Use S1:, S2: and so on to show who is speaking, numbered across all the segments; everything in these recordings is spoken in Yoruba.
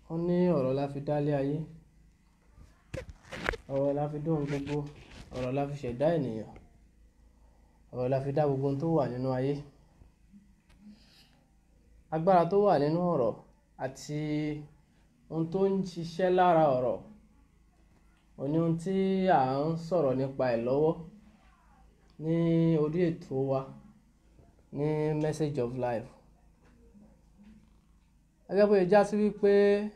S1: wọ́n ní ọ̀rọ̀ la fi dálé ayé ọ̀rọ̀ la fi dóhun gbogbo ọ̀rọ̀ la fi ṣẹ̀dá ènìyàn ọ̀rọ̀ la fi dá gbogbo ohun tó wà nínú ayé agbára tó wà nínú ọ̀rọ̀ àti ohun tó ń ṣiṣẹ́ lára ọ̀rọ̀ òní ohun tí à ń sọ̀rọ̀ nípa ẹ̀ lọ́wọ́ ní orí ètò wa ní message of life gẹ́gẹ́ bó ṣe já sí wípé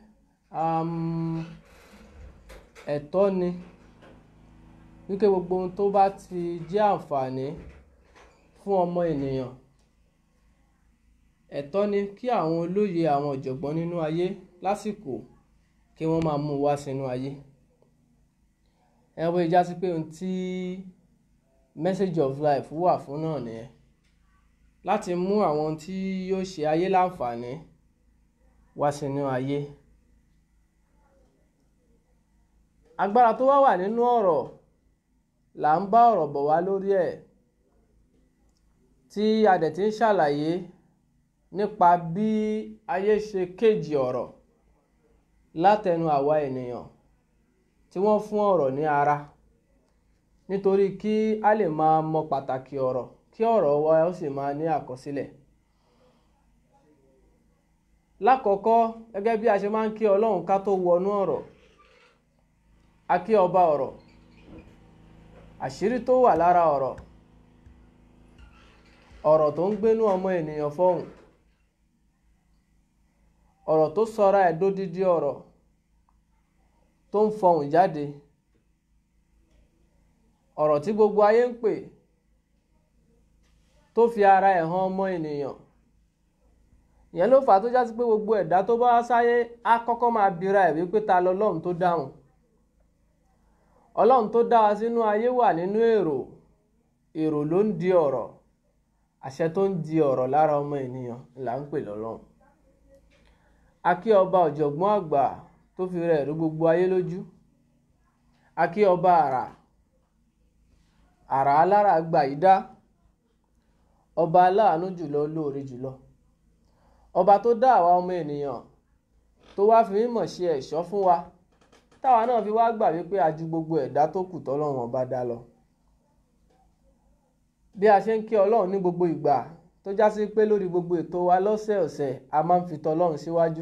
S1: ẹ̀tọ́ ni wípé gbogbo ohun tó bá ti jẹ́ àǹfààní fún ọmọ ènìyàn ẹ̀tọ́ ni kí àwọn olóye àwọn ọ̀jọ̀gbọ́n nínú ayé lásìkò kí wọ́n máa mú wá sínú ayé ẹ bó ṣe já sí pé ohun tí message of life wà fún náà nìyẹn láti mú àwọn ohun tí yóò ṣe ayé láǹfààní wá sínú ayé agbára tó wá wà nínú ọ̀rọ̀ là ń bá ọ̀rọ̀ bọ̀ wá lórí ẹ̀ tí a dẹ̀ ti ń ṣàlàyé nípa bí ayé ṣe kéjì ọ̀rọ̀ látẹnu àwa ènìyàn tí wọ́n fún ọ̀rọ̀ ní ara nítorí kí a lè máa mọ pàtàkì ọ̀rọ̀ kí ọ̀rọ̀ wa ó sì máa ní àkọsílẹ̀ lákọ̀ọ́kọ́ gẹ́gẹ́ bí a ṣe máa ń kí ọlọ́run ká tó wọnú ọ̀rọ̀ a kí ọba ọ̀rọ̀ àṣírí tó wà lára ọ̀rọ̀ ọ̀rọ̀ tó ń gbénú ọmọ ènìyàn fọ́hùn ọ̀rọ̀ tó sọra ẹ̀ dódídí ọ̀rọ̀ tó ń fọhùn jáde ọ̀rọ̀ tí gbogbo ayé ń pè tó fi ara ẹ̀ hàn ọmọ ènìyàn ìyẹn ló fà á tó já sí pé gbogbo ẹ̀dá tó bá sáyé á kọ́kọ́ máa bira ẹ̀ wípé ta lọ́lọ́run tó dáhùn ọlọ́run tó dá wa sínú ayé wà nínú èrò èrò ló ń di ọ̀rọ̀ àṣẹ tó ń di ọ̀rọ̀ lára ọmọ ènìyàn là ń pè lọ́lọ́run akí ọba ọ̀jọ̀gbọ́n àgbà tó fi rẹ̀ rú gbogbo ayé lójú akí ọba àrà àrà alára gbà yí dá ọba aláàánú jùlọ olóore jùlọ ọba tó dá àwa ọmọ ènìyàn tó wá fi mímọ̀ ṣe ẹ̀ṣọ́ fún wa táwa náà fi wá gbà wípé a ju gbogbo ẹ̀dá tó kù tọ́lọ́run ọba dá lọ bí a ṣe ń kí ọlọ́run ní gbogbo ìgbà tó já sí pé lórí gbogbo ètò wa lọ́sẹ̀ọ̀sẹ̀ a máa ń fi tọlọ́run síwájú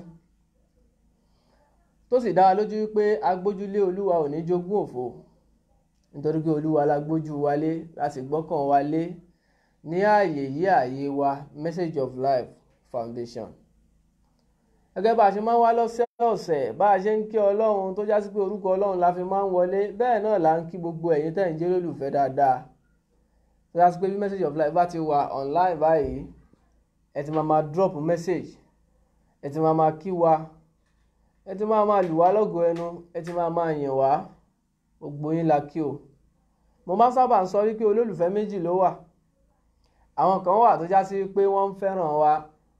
S1: tó sì dá wa lójú wípé agbójúlé olúwa ò ní jogún òfo nítorí pé olúwa la gbójú wa lé la sì gbọ́kàn wa lé ní ààyè yí ààyè wa message of life foundation gẹ́gẹ́ bá a ṣe máa ń wá lọ́sẹ̀ọ̀sẹ̀ bá a ṣe ń kí ọlọ́run tó já sí pé orúkọ ọlọ́run la fi máa ń wọlé bẹ́ẹ̀ náà là ń kí gbogbo ẹ̀yin tẹ̀ ń jẹ́ lólùfẹ́ dáadáa tó já sí pé bí message of life bá ti wà online báyìí ẹ ti máa máa drop message ẹ ti máa máa kí wa ẹ ti máa máa lù wá lọ́gọ ẹnu ẹ ti máa máa yìn wá gbogbo yín la kí o mo máa sábà ń sọ wípé olólùfẹ́ méjì ló wà àwọn kan wà tó já sí pé wọ́n ń fẹ́ràn wa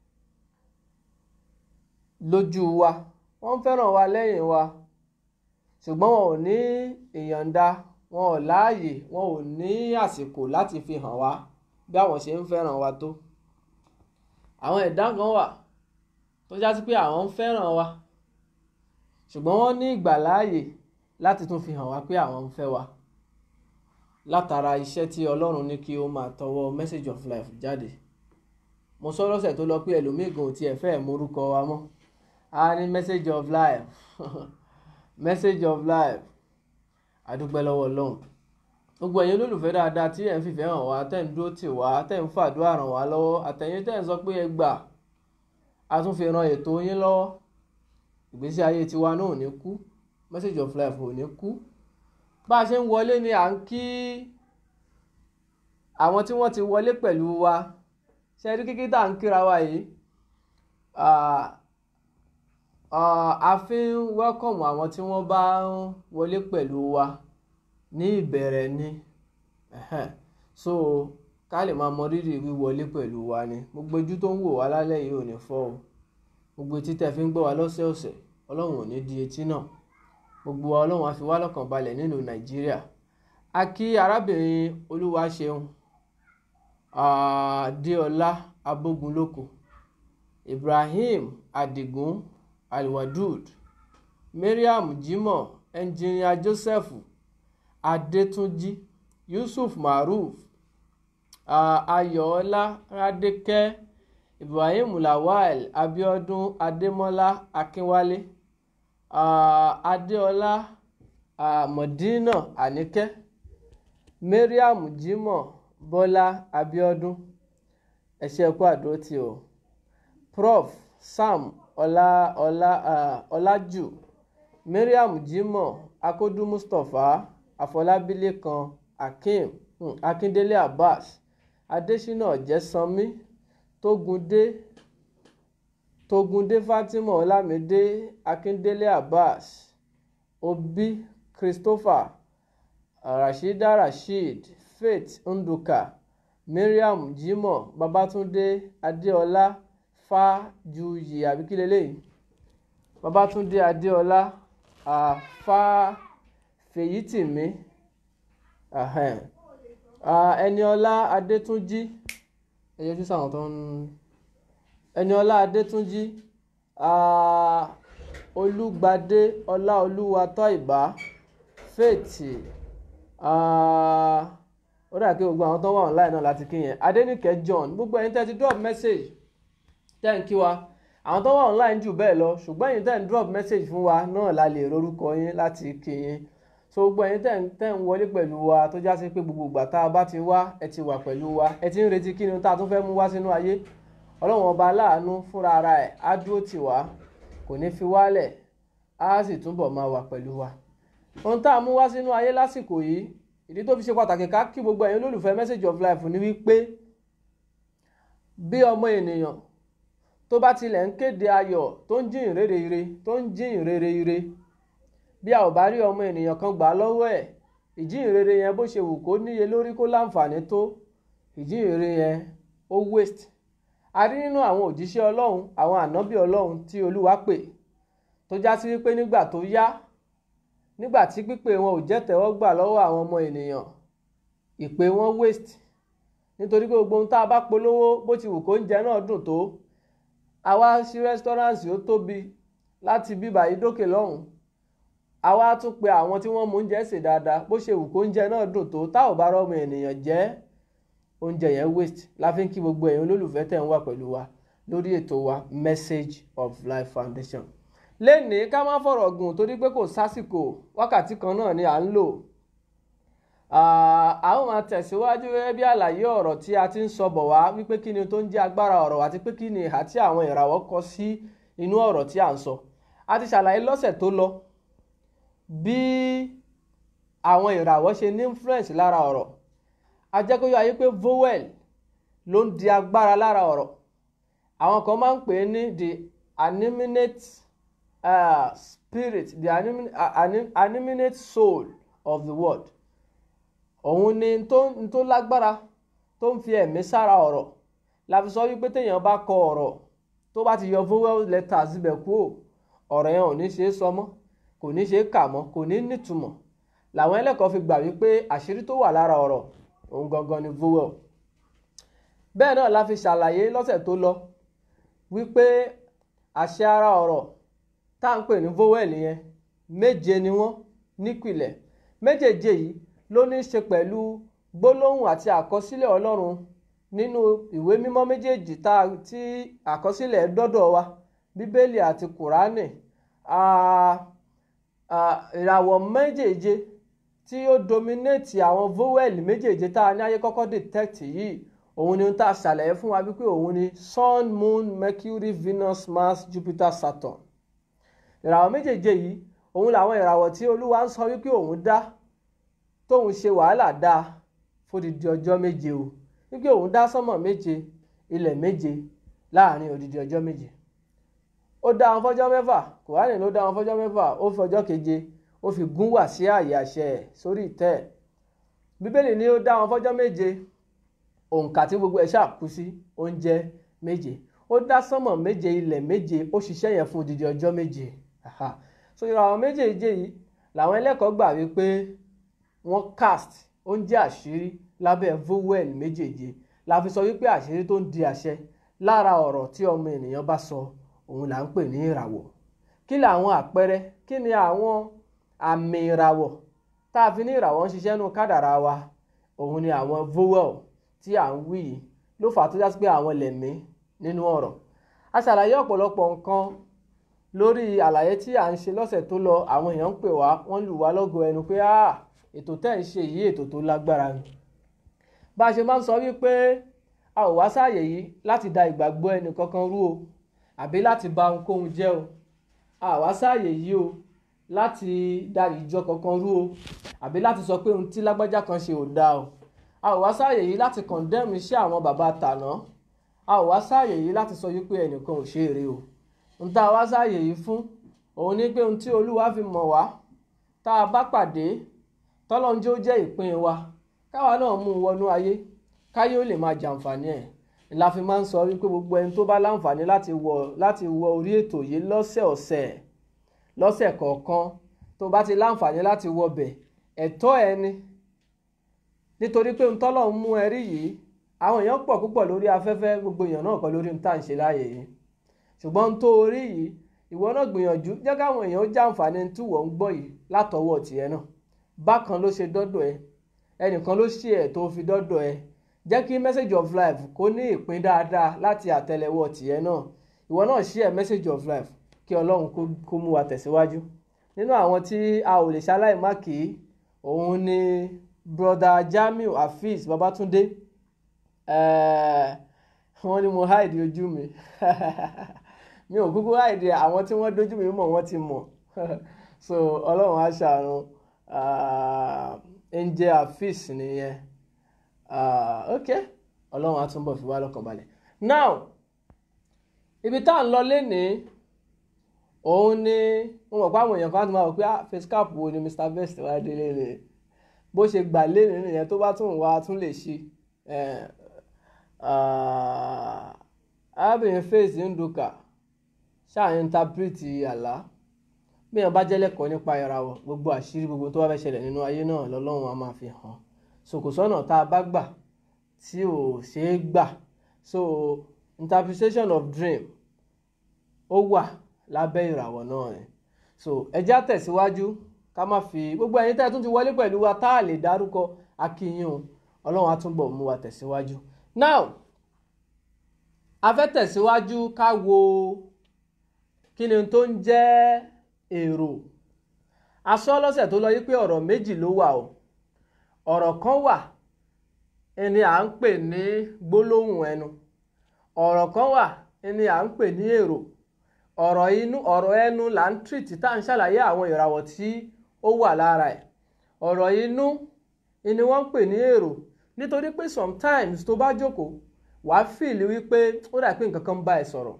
S1: lójú wa wọ́n ń fẹ́ràn wa lẹ́yìn wa ṣùgbọ́n wọn ò ní ìyọ̀ǹda wọn ò láàyè wọn ò ní àsìkò láti fi hàn wá bí àwọn ṣe ń fẹ́ràn wa tó àwọn ẹ̀dá kan wà tó já sí pé àwọn ń fẹ́ràn wa ṣùgbọ́n wọ́n ní ìgbàláàyè láti tún fi hàn wá pé àwọn ń fẹ́ wa látara iṣẹ́ tí Ọlọ́run ní kí ó máa tọwọ́ message of life jáde mo sọ lọ́sẹ̀ tó lọ pé ẹlòmíì gan ò tiẹ̀ fẹ́ morúkọ wa mọ́ a ní message of life message of life àdúpẹ́ lọ́wọ́ Ọlọ́run gbogbo ẹ̀yin olólùfẹ́ dáadáa tí ẹ̀ ń fìfẹ́ hàn wá tẹ̀ ń dúró tì wá tẹ̀ ń fàdúrà ràn wá lọ́wọ́ àtẹ̀yìn tẹ̀ ń sọ pé ẹ gbà a tún fi ran ètò yín lọ́wọ́ ìgbésí ayé tiwa náà ò ní kú message of life ò ní kú bá a ṣe ń wọlé ni à ń kí àwọn tí wọ́n ti wọlé pẹ̀lú wa ṣe rí kíkí tá à ń kíra wa yìí a fi ń wẹ́kọ̀mù àwọn tí wọ́n bá ń wọlé pẹ̀lú wa ní ìbẹ̀rẹ̀ ni so ká lè máa mọ rírì wíwọlé pẹ̀lú wa ni gbogbo ojú tó ń wò wá lálẹ́ yìí ò ní fọ́ o gbogbo etí tẹ́ fi ń gbọ́ wa lọ́sẹ̀ọ̀sẹ̀ ọlọ́run ò ní di etí náà gbogbo wa ọlọ́run á fi wá lọ́kàn balẹ̀ nínú nàìjíríà a kí arábìnrin olúwaṣeun adéọlá abógunlóko ibrahim adigun alwadud mariam jimoh ẹnjìnìà joseph adétúnjì yusuf maruf ayọ̀ọ́lá rádékẹ́ ibrahim lawal abiodun adémọ́lá akínwálé adéọlá mọ̀dínà àníkẹ́ mariam jimoh bọ́lá abiodun ẹ̀ṣẹ̀ ẹ̀kọ́ àdótì o prof sam ọlá ọlá ọlájù mariam jimoh akódú mustapha àfọlábílẹ̀kan akeem um, akíndélé abbas adésínà ọ̀jẹ̀sánmi tógúndé tógúndé fatima ọlámídé akíndélé abbas obi christopher rashida rasheed faith nduka mariam jimoh babatunde adéọlá fájuyì àbí kí leléyìí babatunde adéọlá àfa fèyítìmí ẹniọlá adétúnjì ẹ yọjú sáwọn tó ń ẹniọlá adétúnjì olùgbàdé ọláolúwa tọ́ìbá faith ó dà kí gbogbo àwọn tó wà online náà láti kí yẹn adẹnìkẹ́ john gbogbo ẹ̀yin tẹ́ ti drop message tẹ́ ń kí wa àwọn tó wà online jù bẹ́ẹ̀ lọ ṣùgbọ́n ẹ̀yin tẹ́ ń drop message fún wa náà la lè rorúkọ yín láti kí yín so gbogbo ẹ̀yin tẹ́ ń tẹ́ ń wọlé pẹ̀lú wa tó já sí pé gbogbo ìgbà tá a bá ti wá ẹ ti wà pẹ̀lú wa ẹ ti ń retí kí ni tá a tún fẹ́ mú wá sínú ayé ọlọ́run ọba aláàánú fúnra ara ẹ̀ á dúró tì wá kò ní fi wálẹ̀ á sì túbọ̀ máa wà pẹ̀lú wa ohun tá a mú wá sínú ayé lásìkò yìí ìdí tó fi ṣe pàtàkì ká kí gbogbo ẹ̀yin olólùfẹ́ message of life ni wípé bí ọmọ ènìyàn tó bá tilẹ̀ ń kéde ayọ̀ tó ń jíyìn rere ire tó ń jíyìn rere ire bí a ò bá rí ọmọ ènìyàn kan gbà lọ́wọ́ ẹ̀ ìjíhìn rere yẹn bó ṣe wù kó níye lórí kó láǹfààní tó ìjíhìn rere yẹn ó waste a rí nínú àwọn òjíṣẹ́ ọlọ́run àwọn ànábì ọlọ́run tí olúwa pè tó já sí wípé nígbà tó yá nígbà tí pípè wọn ò jẹ́ tẹ́wọ́gbà lọ́wọ́ àwọn ọmọ ènìyàn ìpè wọn waste nítorí pé gbogbo ohun tá a bá polówó bó ti wù kó oúnjẹ náà dùn tó àwa sí rẹ́sítọ́ráǹsì ó tóbi láti bíbà yìí dókè lọ́hùn àwa tún pe àwọn tí wọ́n mú oúnjẹ sè dáadáa bó ṣe wù kó oúnjẹ náà dùn tó tá ò bá rọ́mọ ènìyàn jẹ́ oúnjẹ yẹn waste la fi ń kí gbogbo ẹ̀yin olólùfẹ́ tẹ̀ ń wà pẹ̀lú wa lórí ètò wa message of life foundation lénìí ká má fọ̀rọ̀ gùn torí pé kò sásìkò wákàtí kan náà ni à ń lò a ó máa tẹ̀síwájú gẹ́gẹ́ bí àlàyé ọ̀rọ̀ tí a ti ń sọ bọ̀ wá wípé kí ni tó ń jẹ́ agbára ọ̀rọ̀ àti pé kí ni ìhà tí àwọn ìràwọ̀ kọ sí inú ọ̀rọ̀ tí à ń sọ a ti ṣàlàyé lọ́sẹ̀ tó lọ bí àwọn ìràwọ̀ ṣe ní influence lára ọ̀rọ̀ a jẹ́ kó yọ ayé pé vowel ló ń di agbára lára ọ̀rọ̀ àwọn kan máa ń pè é ní the animate uh, spirit the anim anim animate soul of the word òun ni tó tó lágbára tó ń fi ẹ̀mí sára ọ̀rọ̀ la fi sọ wípé téèyàn bá kọ ọ̀rọ̀ tó bá ti yọ vowel letters ibẹ̀ kúrò ọ̀rọ̀ yẹn ò ní ṣe é sọ mọ́ kò ní ṣe é kà mọ́ kò ní nítumọ̀ làwọn ẹlẹ́kọ̀ọ́ fi gbà wípé àṣírí tó wà lára ọ̀rọ̀ òun gangan ni vowel bẹ́ẹ̀ náà la fi ṣàlàyé lọ́sẹ̀ tó lọ wípé àṣẹ ara ọ̀rọ̀ tá à ń pè ní vowel yẹn méje ni wọ́n nípìlẹ̀ méjèèje yìí ló ní í ṣe pẹ̀lú gbólóhùn àti àkọsílẹ̀ ọlọ́run nínú ìwé mímọ́ méjèèjì tá tí àkọsílẹ̀ dọ́dọ̀ wa bíbélì àti kùránì ìràwọ̀ méjèèje tí ó dominate àwọn vowel méjèèje tá a ní ayé kọ́kọ́ detect yìí òun ni tá a ṣàlàyé fún wa wípé òun ni sun moon mercury venus mars jupiter saturn ìràwọ̀ méjèèje yìí òun làwọn ìràwọ̀ tí olúwa ń sọ wípé òun dá tóun ṣe wàhálà dá fódìdí ọjọ́ méje o wípé òun dá sánmọ̀ méje ilẹ̀ méje láàrin òdìdí ọjọ́ méje ó dá wọn fọ́jọ́ mẹ́fà kùránì ló dá wọn fọ́jọ́ mẹ́fà ó fi ọjọ́ keje ó fi gún wà sí àyè àṣẹ ẹ̀ sórí ìtẹ́ ẹ̀ bíbélì ni ó dá wọn fọ́jọ́ méje òǹkà tí gbogbo ẹ̀ ṣàkú sí oúnjẹ méje ó dá sánmọ̀ méje ilẹ̀ méje ó ṣiṣẹ́ yẹn fún odidi ọjọ́ méje so ìràwọ̀ méjèèje yìí làwọn ẹlẹ́kọ̀ọ́ gbà wípé wọ́n cast oúnjẹ àṣírí lábẹ́ vowel méjèèje la fi sọ wípé àṣírí tó ń di àṣẹ lára ọ̀rọ̀ tí ọmọ ènìyàn bá sọ òun là ń pè ní ìràwọ̀ kí làwọn àpẹẹrẹ kí ni àwọn àmì ìràwọ̀ tá a fi ní ìràwọ̀ ń ṣiṣẹ́ nù kádàrá wa òun ni àwọn vowel tí à ń wí yìí ló fà á tó jásí pé àwọn lẹ̀mí nínú ọ̀rọ̀ a ṣàlàyé ọ̀pọ̀lọpọ̀ nǹkan lórí àlàyé tí à ń ṣe lọ́sẹ̀ tó lọ àwọn èèyàn ń pè wá wọ́n lù wá lọ́gọ ẹnu pé ah ètò tẹ́ ń ṣe yìí ètò tó lágbára ni bá a ṣe máa ń sọ wípé a ò wá sáàyè yìí láti da ìgbàgbọ́ ẹnì kankan rú o àbí láti ba ohunkóhun jẹ́ o a ò wá sáàyè yìí o láti da ìjọ kankan rú o àbí láti sọ pé ohun tí lágbájá kan ṣe ò dáa o a ò wá sáàyè yìí láti condemn iṣẹ́ àwọn bàbá tàná a ò wá sáàyè yìí láti sọ wípé ẹnìkan ò ṣe èrè o ohun tá a wá sáàyè yìí fún òun ni pé ohun tí olúwa fi mọ̀ wá tá a bá pàdé tọ́lọ́njẹ́ ó jẹ́ ìpín wa káwa náà mú un wọnú ayé káyé ó lè máa jàǹfààní ẹ̀ la fi máa ń sọ wípé gbogbo ẹni tó bá láǹfààní láti wọ láti wọ orí ètò yìí lọ́sẹ̀ ọ̀sẹ̀ lọ́sẹ̀ kọ̀ọ̀kan tó bá ti láǹfààní láti wọ bẹ̀ ẹ̀tọ́ ẹni nítorí pé ntọ́lọ̀ ń mú ẹ rí yìí àwọn èèyàn pọ̀ púpọ̀ lórí afẹ́fẹ́ gbogbo èèyàn náà kọ́ lórí ń tà ń ṣe láàyè yìí ṣùgbọ́n n tó orí yìí ìwọ náà gbìyànjú jẹ́ káwọn èèyàn ó jàǹfààní tí wọ́n ń gbọ́ yìí látọwọ́ tiẹ̀ náà bákan ló ṣe dọ́dọ̀ ẹ ẹnìkan ló ṣe ẹ̀ tó fi dọ́dọ̀ ẹ jẹ́ kí message of life kó ní ìpín dáadáa láti àtẹ́lẹwọ́ tiẹ̀ náà ìwọ náà share message of life kí ọlọ́run kó mú wa tẹ̀síwájú nínú àwọn tí a ò lè ṣaláì má kì í òun ni broda Jamiu Hafiz Babatunde wọ́n ní mo hide ojú mi mi ò kúkú hide àwọn tí wọ́n dójú mi mọ̀ wọ́n ti mọ̀ so ọlọ́run á ṣàánú angel Hafiz nìyẹn ok ọlọ́run á túnbọ̀ fi wá lọ́kàn balẹ̀ now ibi tá à ń lọ lénìí òun ni mo mọ̀ pé àwọn èèyàn kan á ti máa wò pé face cap wo ni Mr Best wá délé ni bó ṣe gbà lénìí nìyẹn tó bá tún wá tún lè ṣe arábìnrin face nduka ṣáà interprete àlá bí èèyàn bá jẹ́ lẹ́kọ̀ọ́ nípa ìràwọ̀ gbogbo àṣírí gbogbo tó bá fẹ́ ṣẹlẹ̀ nínú ayé náà lọ́lọ́run á máa fi hàn so kò sọ́nà tá a bá gbà tí ò ṣeé gbà so interpretation of dream ó wà lábẹ́ ìràwọ̀ náà ni so ẹjẹ́ àtẹ̀síwájú ká má fi gbogbo ẹ̀yin tẹ́ ẹ tún ti wọlé pẹ̀lú wa tá a lè dárúkọ akínyìn o ọlọ́run á túnbọ̀ mú wa tẹ̀síwájú now a fẹ́ tẹ̀síwájú ká wo kí ni tó ń jẹ́ èrò a sọ lọ́sẹ̀ tó lọ yí pé ọ̀rọ̀ méjì ló wà o ọ̀rọ̀ kan wà ẹni à ń pè ní gbólóhùn ẹnu ọ̀rọ̀ kan wà ẹni à ń pè ní èrò ọ̀rọ̀ inú ọ̀rọ̀ ẹnu là ń tìrìtì tá à ń ṣàlàyé àwọn ìràwọ̀ tí ó wà lára ẹ̀ ọ̀rọ̀ inú ni wọ́n ń pè ní èrò nítorí pé sometimes tó bá jókòó wàá fìlì wípé ó dà pé nǹkan kan bá ẹ sọ̀rọ̀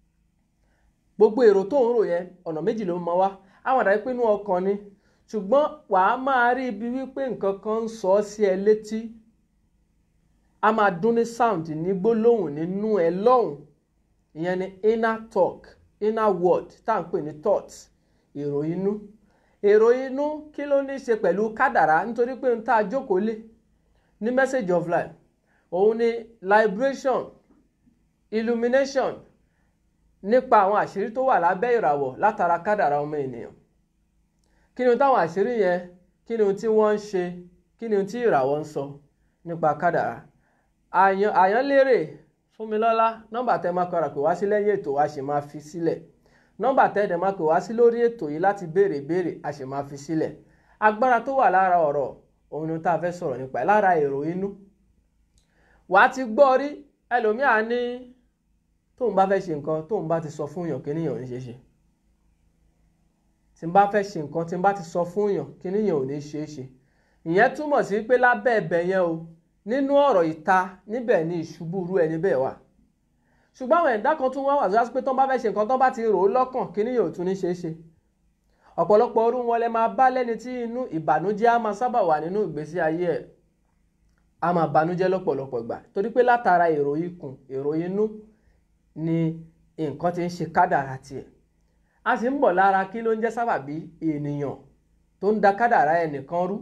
S1: gbogbo èrò tó ń rò yẹn ọ̀nà méjì ló máa wá àwọn àdáyé pé inú ọkàn ni ṣùgbọ́n wàá máa rí ibi wípé nǹkan kan ń sọ ọ́ sí ẹ létí a máa dún ní sound ní gbólóhùn nínú ẹ lọ́hùn ìyẹn ni inner talk inner word tá à ń pè ní thoughts èrò inú èrò inú kí ló ní í ṣe pẹ̀lú kádàrá nítorí pé n tá a jókòó lé ní message of life òun ni liberation illumination nípa àwọn àṣírí tó wà lábẹ́ ìràwọ̀ látara kádàrá ọmọ ènìyàn kí ni táwọn àṣírí yẹn kí ni tí wọ́n ń ṣe kí ni tí ìràwọ̀ ń sọ nípa kádàrá àyànlérè fúnmilọ́lá nọ́mbà tẹ́ máa kọ́ra pé wá sí lẹ́yìn ètò wa ṣì máa fi sílẹ̀ nọ́mbà tẹ́ dẹ̀ máa pè wá sí lórí ètò yìí láti béèrè béèrè a ṣì máa fi sílẹ̀ agbára tó wà lára ọ̀rọ̀ òun ni tá a fẹ́ sọ̀rọ̀ nípa ẹ̀ lára èrò inú wàá ti gbọ́ rí ẹlòmíà ní tóun bá fẹ́ ṣe nǹkan tóun bá ti sọ fún yàn kíníyàn ò ní ṣe ṣe tí n bá fẹ́ ṣe nǹkan tí n bá ti sọ fún yàn kíníyàn ò ní ṣe é ṣe ìyẹn túmọ̀ sí pé lábẹ́ ẹ̀bẹ̀ yẹn o nínú ọ̀rọ̀ ìta níbẹ̀ ni ìṣubú irú ẹni bẹ́ẹ̀ wà ṣùgbọ́n àwọn ẹ̀dá kan tún wá wà lọ́sí pé tó ń bá fẹ́ ṣe nǹkan tó bá ti rò ó lọ́kàn kíníyàn ò tún ní ṣe é ṣe ọ̀pọ̀lọpọ̀ orú wọn lẹ máa bá lẹ́ni tí inú ìbànújẹ́ á máa sábà wà nínú ìgbésí ayé ẹ̀ á máa bànújẹ́ lọ́pọ̀lọpọ̀ ìgbà torí pé látara èrò ikùn èrò inú ni nǹkan ti ń ṣe kádàrá tiẹ̀ a sì ń bọ̀ lára kí ló ń jẹ́ sábàbí ènìyàn tó ń da kádàrá ẹnìkan rú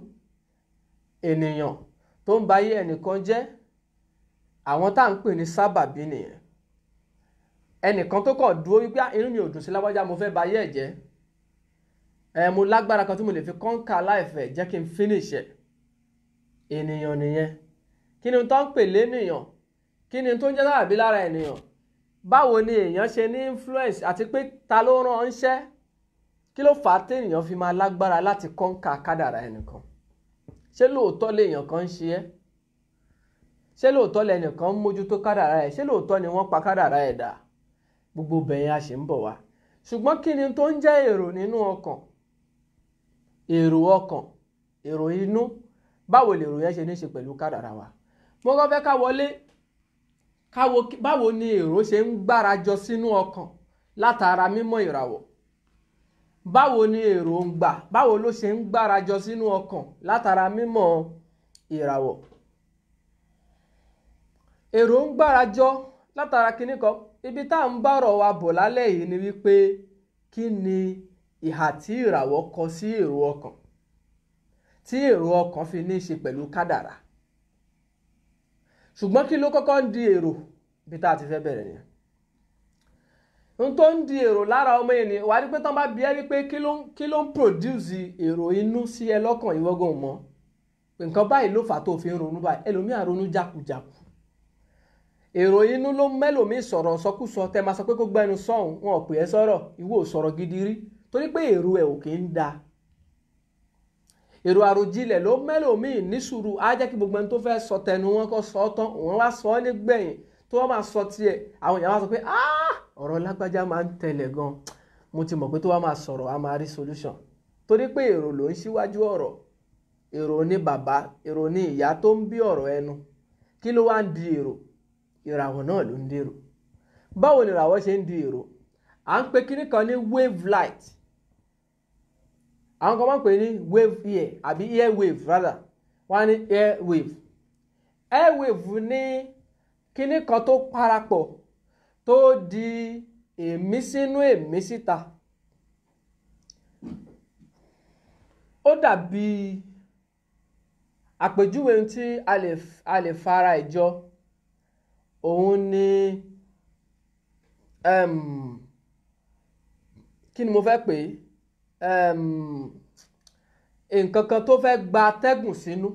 S1: ènìyàn tó ń ba ayé ẹnìkan jẹ́ àwọn tá à ń pè ní sábàbí nìyẹn ẹnìkan tó kàn dúró wípé inú mi ò dùn sí lágbájá mo fẹ́ ba ayé ẹ̀ jẹ́ ẹ mo lágbára kan tí mo lè fi kọ́ńkà láìfẹ́ jẹ́ kí n finish ẹ̀ ènìyàn nìyẹn kí ni tó ń pè lénìyàn kí ni tó ń jẹ́ láàbí lára ènìyàn báwo ni èèyàn ṣe ní influence àti pé ta ló rán ńṣẹ́ kí ló fà á téèyàn fi máa lágbára láti kọ́ńkà kádàrá ẹnìkan ṣé lóòótọ́ léèyàn kan ń ṣe ẹ́ ṣé lóòótọ́ lẹnìkan ń mójútó kádàrá ẹ̀ ṣé lóòótọ́ ni wọ́n pa kádàrá ẹ̀ dà gbogbo bẹ̀yẹn a ṣe ń bọ̀ wá ṣùgbọ́n kí ni tó ń jẹ́ èrò nínú ọkàn èrò ọkàn èrò inú báwo lèrò yẹn ṣe ní ṣe pẹ̀lú kádàrá wa mo kàn fẹ́ ká wọlé káwo báwo ni èrò ṣe ń gbárajọ sínú ọkàn látara mímọ́ ìràwọ̀ báwo ni èròǹgbà báwo ló ṣe ń gbárajọ sínú ọkàn látara mímọ́ ìràwọ̀ èrò ń gbárajọ látara kinní kan ibi tá à ń bọ̀rọ̀ wa bọ̀ lálẹ́ yìí ni wípé kí ni ìhà tí ìràwọ̀ kọ sí èrò ọkàn tí èrò ọkàn fi ní í ṣe pẹ̀lú kádàrá ṣùgbọ́n kí ló kọ́kọ́ ń di èrò bí tá a ti fẹ́ bẹ̀rẹ̀ nìyẹn n tó ń di èrò lára ọmọ ènìyàn wà á rí pé tán bá bí ẹ wípé kí ló kí ló ń produce èrò inú sí ẹ lọ́kàn ìwọ́gàn mọ́ pé nǹkan báyìí ló fà á tó fi ń ronú báyìí ẹlòmíà ronú jákujàku èrò inú ló mẹ́lòmíì sọ̀rọ̀ sọkúsọ tẹ́ máa sọ pé kó gbẹ́nu sọ̀hún wọn ò pè é sọ̀rọ̀ ìwọ ò sọ̀rọ̀ gidi rí torí pé èrò ẹ̀ ò kì í da èrò àròjinlẹ̀ ló mẹ́lòmíì ní sùúrù á jẹ́ kí gbogbo ẹni tó fẹ́ sọ tẹnu wọn kó sọ ọ́ tán òun wá sọ ọ́ nígbẹ̀yìn tó wọ́n máa sọ tiẹ̀ àwọn èèyàn wá sọ pé ọ̀rọ̀ lágbájá máa ń tẹ̀lẹ̀ gan mo ti mọ̀ pé tó wá máa sọ̀rọ̀ á máa rí solution torí pé èrò ló ń ṣíwájú ọ̀rọ̀ èrò ní bàbá èrò ní ìyá tó ń bí ọ̀rọ̀ ẹnu kí ló wá ń di èrò ìràwọ̀ náà ló ń dèrò báwo ni ìràwọ̀ ṣe ń di èrò à ń pe kíní kan ní wave light àwọn kan máa ń pè ní wave ear àbí air wave rather wọ́n á ní air wave air wave ní kíní kan tó parapọ̀ tó di èémí sínú èémí síta ó dàbí àpèjúwe tí a lè a lè fara ìjọ òun ni um, kí ni mo fẹ́ pè é um, nǹkan kan tó fẹ́ gba atẹ́gùn sínú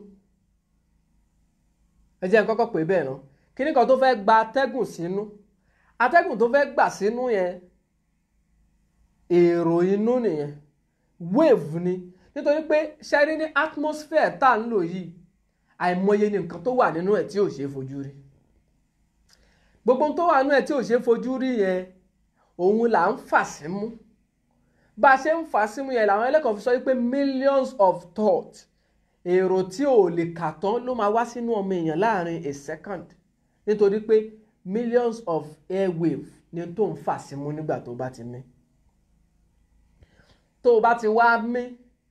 S1: ẹ jẹ́ n kọ́kọ́ pè é bẹ́ẹ̀ náà kíní kan tó fẹ́ gba atẹ́gùn sínú atẹ́gùn tó fẹ́ gbà sínú yẹn èrò inú nìyẹn wave ni nítorí pé ṣẹ́rí ní atmosphere tá à ń lò yìí àìmọye ní nǹkan tó wà nínú ẹ̀ tí ò ṣeé fojú rí gbogbo tó wà nínú ẹ̀ tí ò ṣeé fojú rí yẹn òun là ń fà símú bá a ṣe ń fà símú yẹn làwọn ẹlẹ́kọ̀ọ́ fi sọ wípé millions of thoughts èrò tí ò lè kà tán ló máa wá sínú ọmọ èèyàn láàrin a second nítorí pé millions of airwave ni tó ń fà símú nígbà tó bá ti mí tó o bá ti wá mí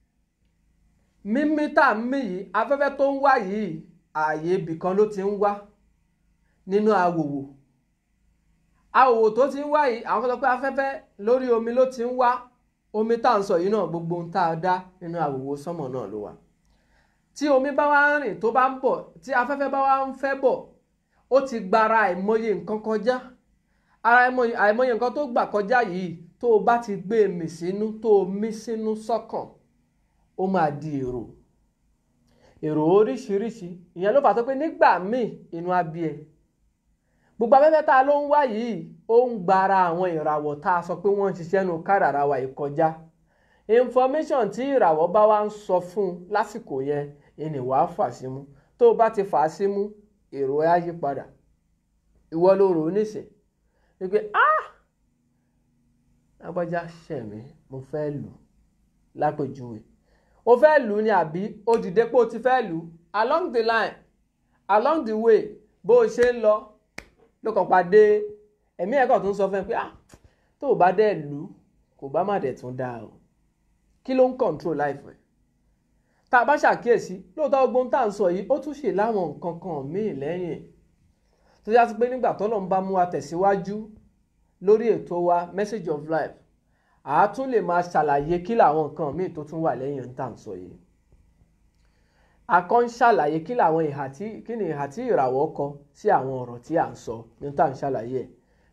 S1: mímí tá a mí yìí afẹ́fẹ́ tó ń wá yìí ààyè ibì kan ló ti ń wá nínú awòwò awòwò tó ti ń wá yìí àwọn kan sọ pé afẹ́fẹ́ lórí omi ló ti ń wá omi tá à ń sọ yìí náà gbogbo ohun tá a dá nínú awòwò sánmọ̀ náà ló wà tí omi bá wá ń rìn tó bá ń bọ̀ tí afẹ́fẹ́ bá wá ń fẹ́ bọ̀ ó ti gbara àìmọye nǹkan kọjá ara àìmọye nǹkan tó gbà kọjá yìí tó o bá ti gbé e mì sínú tó o mí sínú sọ́kàn ó máa di èrò èrò oríṣiríṣi ìyẹn ló fà tó pé nígbà míì inú á bí ẹ gbogbo afẹ́fẹ́ tá a ló ń wá yìí ó ń gbara àwọn ìràwọ̀ tá a sọ pé wọ́n ń ṣiṣẹ́ nu kádàrá wa yìí kọjá information tí ìràwọ̀ bá wá ń sọ fún un lásìkò yẹn ìní wàá fà símú tó o bá ti fà á símú èrò ẹ á yí padà ìwọ ló rò ó nísìn wípé ah lágbájá ṣẹ̀mí mo fẹ́ lù lápèjúwe o fẹ́ lù ú ni àbí o dìde pé o ti fẹ́ lù ú along the line along the way bó o ṣe ń lọ ló kàn pàdé ẹ̀mí ẹ̀kọ́ tó ń sọ fún ẹ pé ah tó o bá dẹ̀ lù ú kò bá má dẹ̀ tún dáa o kí ló ń control life ẹ̀ tá a bá ṣàkíyèsí lóòótọ́ gbogbo ohun tá à ń sọ yìí ó tún ṣe láwọn nǹkan kan míì lẹ́yìn tó yá sí pé nígbà tọ́lọ́ ń bá mú wa tẹ̀síwájú lórí ètò wa message of life àá tún lè máa ṣàlàyé kí làwọn nǹkan míì tó tún wà lẹ́yìn ohun tá à ń sọ yìí akọ́ ń ṣàlàyé kí làwọn ìhà tí kí ni ìhà tí ìràwọ̀ kọ sí àwọn ọ̀rọ̀ tí à ń sọ ní tá à ń ṣàlàyé ẹ̀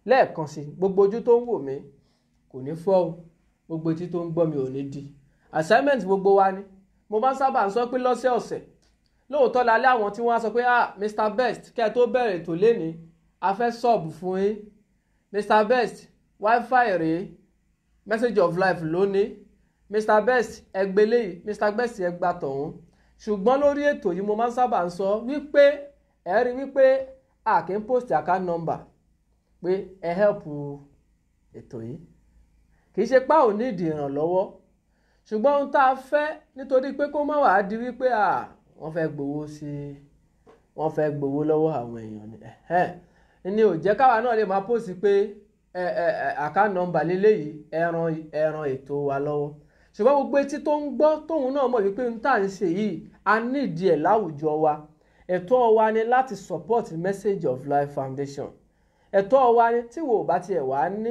S1: lẹ́ẹ̀kan sí gbogbo ojú tó ń wò mí kò ní fọ́ o gbogbo etí tó ń gbọ́ mi ò ní di assignment gbogbo wa ni mo máa ń sábà ń sọ pé lọ́sẹ̀ ọ̀sẹ̀ lóòótọ́ lálẹ́ àwọn tí wọ́n á sọ pé ah Mr Best kẹ́ ẹ tó bẹ̀rẹ̀ ètò lénìí a fẹ́ sọ̀bù fún yín Mr Best wifi rèé message of life lónìí Mr Best ẹgbẹ́ léyìí Mr Best ẹgbà tọ̀hún ṣùgbọ́n lórí ètò yìí mo máa ń sábà ń sọ wípé ẹ rí wípé a kì í post account number pé ẹ help ètò yìí kì í ṣe pá ò ní ìdí ìrànlọ́wọ́ ṣùgbọ́n ohun tá a fẹ́ nítorí pé kó má wàá di wípé à wọ́n fẹ́ gbowó sí wọ́n fẹ́ gbowó lọ́wọ́ àwọn èèyàn ni ni ò jẹ́ káwa náà lè máa post pé ẹ ẹ account number lélẹ́yìí ẹran ẹran ètò wa lọ́wọ́ ṣùgbọ́n gbogbo etí tó ń gbọ́ tóun náà mọ̀ wípé n tá à ń ṣe yìí a nídìí ẹ̀ láwùjọ wa ẹ̀tọ́ wa ni láti support message of life foundation ẹ̀tọ́ wa ni tí wò bá tiẹ̀ wá ní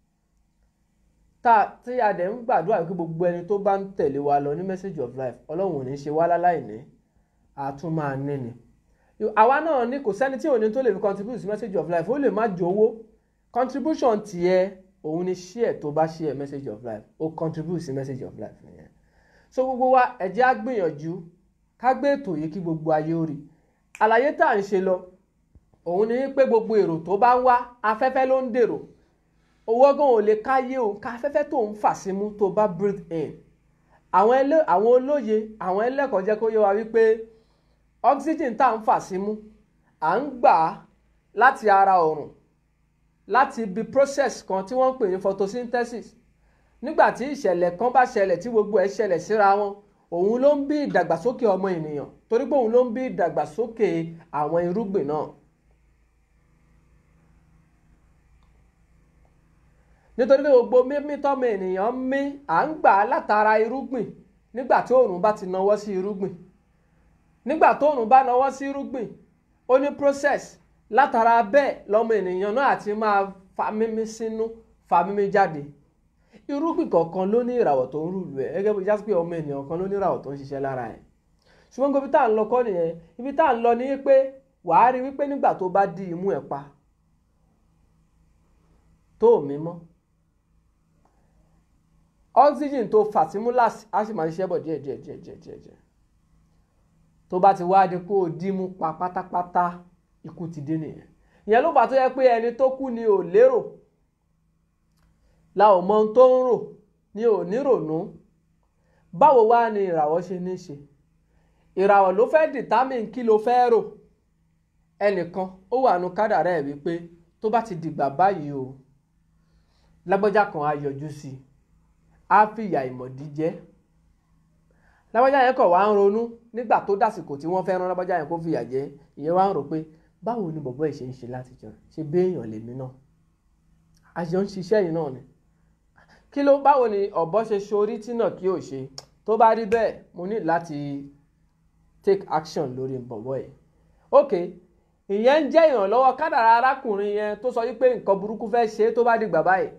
S1: tá tí a dẹ̀ ń gbàdúrà wípé gbogbo ẹni tó bá ń tẹ̀lé wa lọ ní message of life ọlọ́run ò ní ṣe wá láláì ní àtún máa ní ni àwa náà ní kò sẹ́ni tí ò ní tó lè fi contribute sí message of life ó lè má jowó contribution tiẹ̀ òun ni share tó bá share message of life ó contribute sí message of life nìyẹn so gbogbo wa ẹ jẹ́ á gbìyànjú ká gbé ètò yìí kí gbogbo ayé ó rí àlàyé tá à ń ṣe lọ òun ni pé gbogbo èrò tó bá ń wá afẹ́fẹ́ ló ń dèrò owó gan ò lè káyé o ká afẹ́fẹ́ tó ń fà símú tó bá breathe in àwọn ẹlẹ́ àwọn olóye àwọn ẹlẹ́kọ̀ọ́ jẹ́ kó yé wa wípé oxygen tá à ń fà símú à ń gbà á láti ara ọ̀run láti ibi process kan tí wọ́n ń pè ní photosynthesis nígbà tí ìṣẹ̀lẹ̀ kan bá ṣẹlẹ̀ tí gbogbo ẹ̀ ṣẹlẹ̀ síra wọn òun ló ń bí ìdàgbàsókè ọmọ ènìyàn torí pé òun ló ń bí ìdàgbàsókè àwọn irúgbìn náà. nítorí pé gbogbo mímí tọ́mọ ènìyàn mí à ń gbà á látara irúgbìn nígbà tí òòrùn bá ti nawọ́ sí irúgbìn nígbà tó òòrùn bá nawọ́ sí irúgbìn ó ní process látara bẹ́ẹ̀ lọ́mọ ènìyàn náà àti máa fa mímí sínú fa mímí jáde irúgbìn kọ̀ọ̀kan ló ní ìràwọ̀ tó ń rúlu ẹ̀ gẹ́gẹ́ bí jásí pé ọmọ ènìyàn kan ló ní ìràwọ̀ tó ń ṣiṣẹ́ lára ẹ̀ ṣùgbọ́n ibi tá à ń lọ kọ́ nìyẹn ibi tá à ń lọ ní pé wàá rí wípé nígbà tó bá di imú ẹ̀ pa tó mí mọ́ oxygen tó fà símú láti á sì máa ṣiṣẹ́ bọ̀ díẹ̀ díẹ̀ díẹ̀ díẹ̀ díẹ̀ díẹ̀ tó bá ti wá di kó o dímú pa pátápátá ikú ti dé nìyẹn ìyẹn ló fà tó yẹ pé ẹni tó kú ni ò lérò la ò mọ ohun tó ń rò ni ò ní rònú báwo wá ni ìràwọ̀ ṣe ní ṣe ìràwọ̀ ló fẹ́ determine kí ló fẹ́ rò ẹnìkan ó wà nù kádàrá ẹ̀ wípé tó bá ti dìgbà báyìí o lágbájá kan á yọjú sí i á fìyà ìmọ̀dí jẹ lágbájá yẹn kọ̀ wá ń ronú nígbà tó dàsìkò tí wọ́n fẹ́ rán lágbájá yẹn kó fìyà jẹ ìyẹn wá ń rò pé báwo ni bọ̀bọ́ ẹ̀ ṣe ń ṣe látijọ́ ṣe béèyàn lèmi náà àjọ ń ṣiṣẹ́ yìí náà ni kí ló báwo ni ọ̀bọ ṣe ṣorí tí náà kí ò ṣe tó bá rí bẹ́ẹ̀ mo ní láti take action lórí bọ̀bọ̀ ẹ̀ ok ìyẹn ń jẹ́ ìrànlọ́wọ́ kádàrá arákùnrin yẹn tó sọ wípé nǹkan burúkú fẹ́ ṣe é tó bá dìgbà báyìí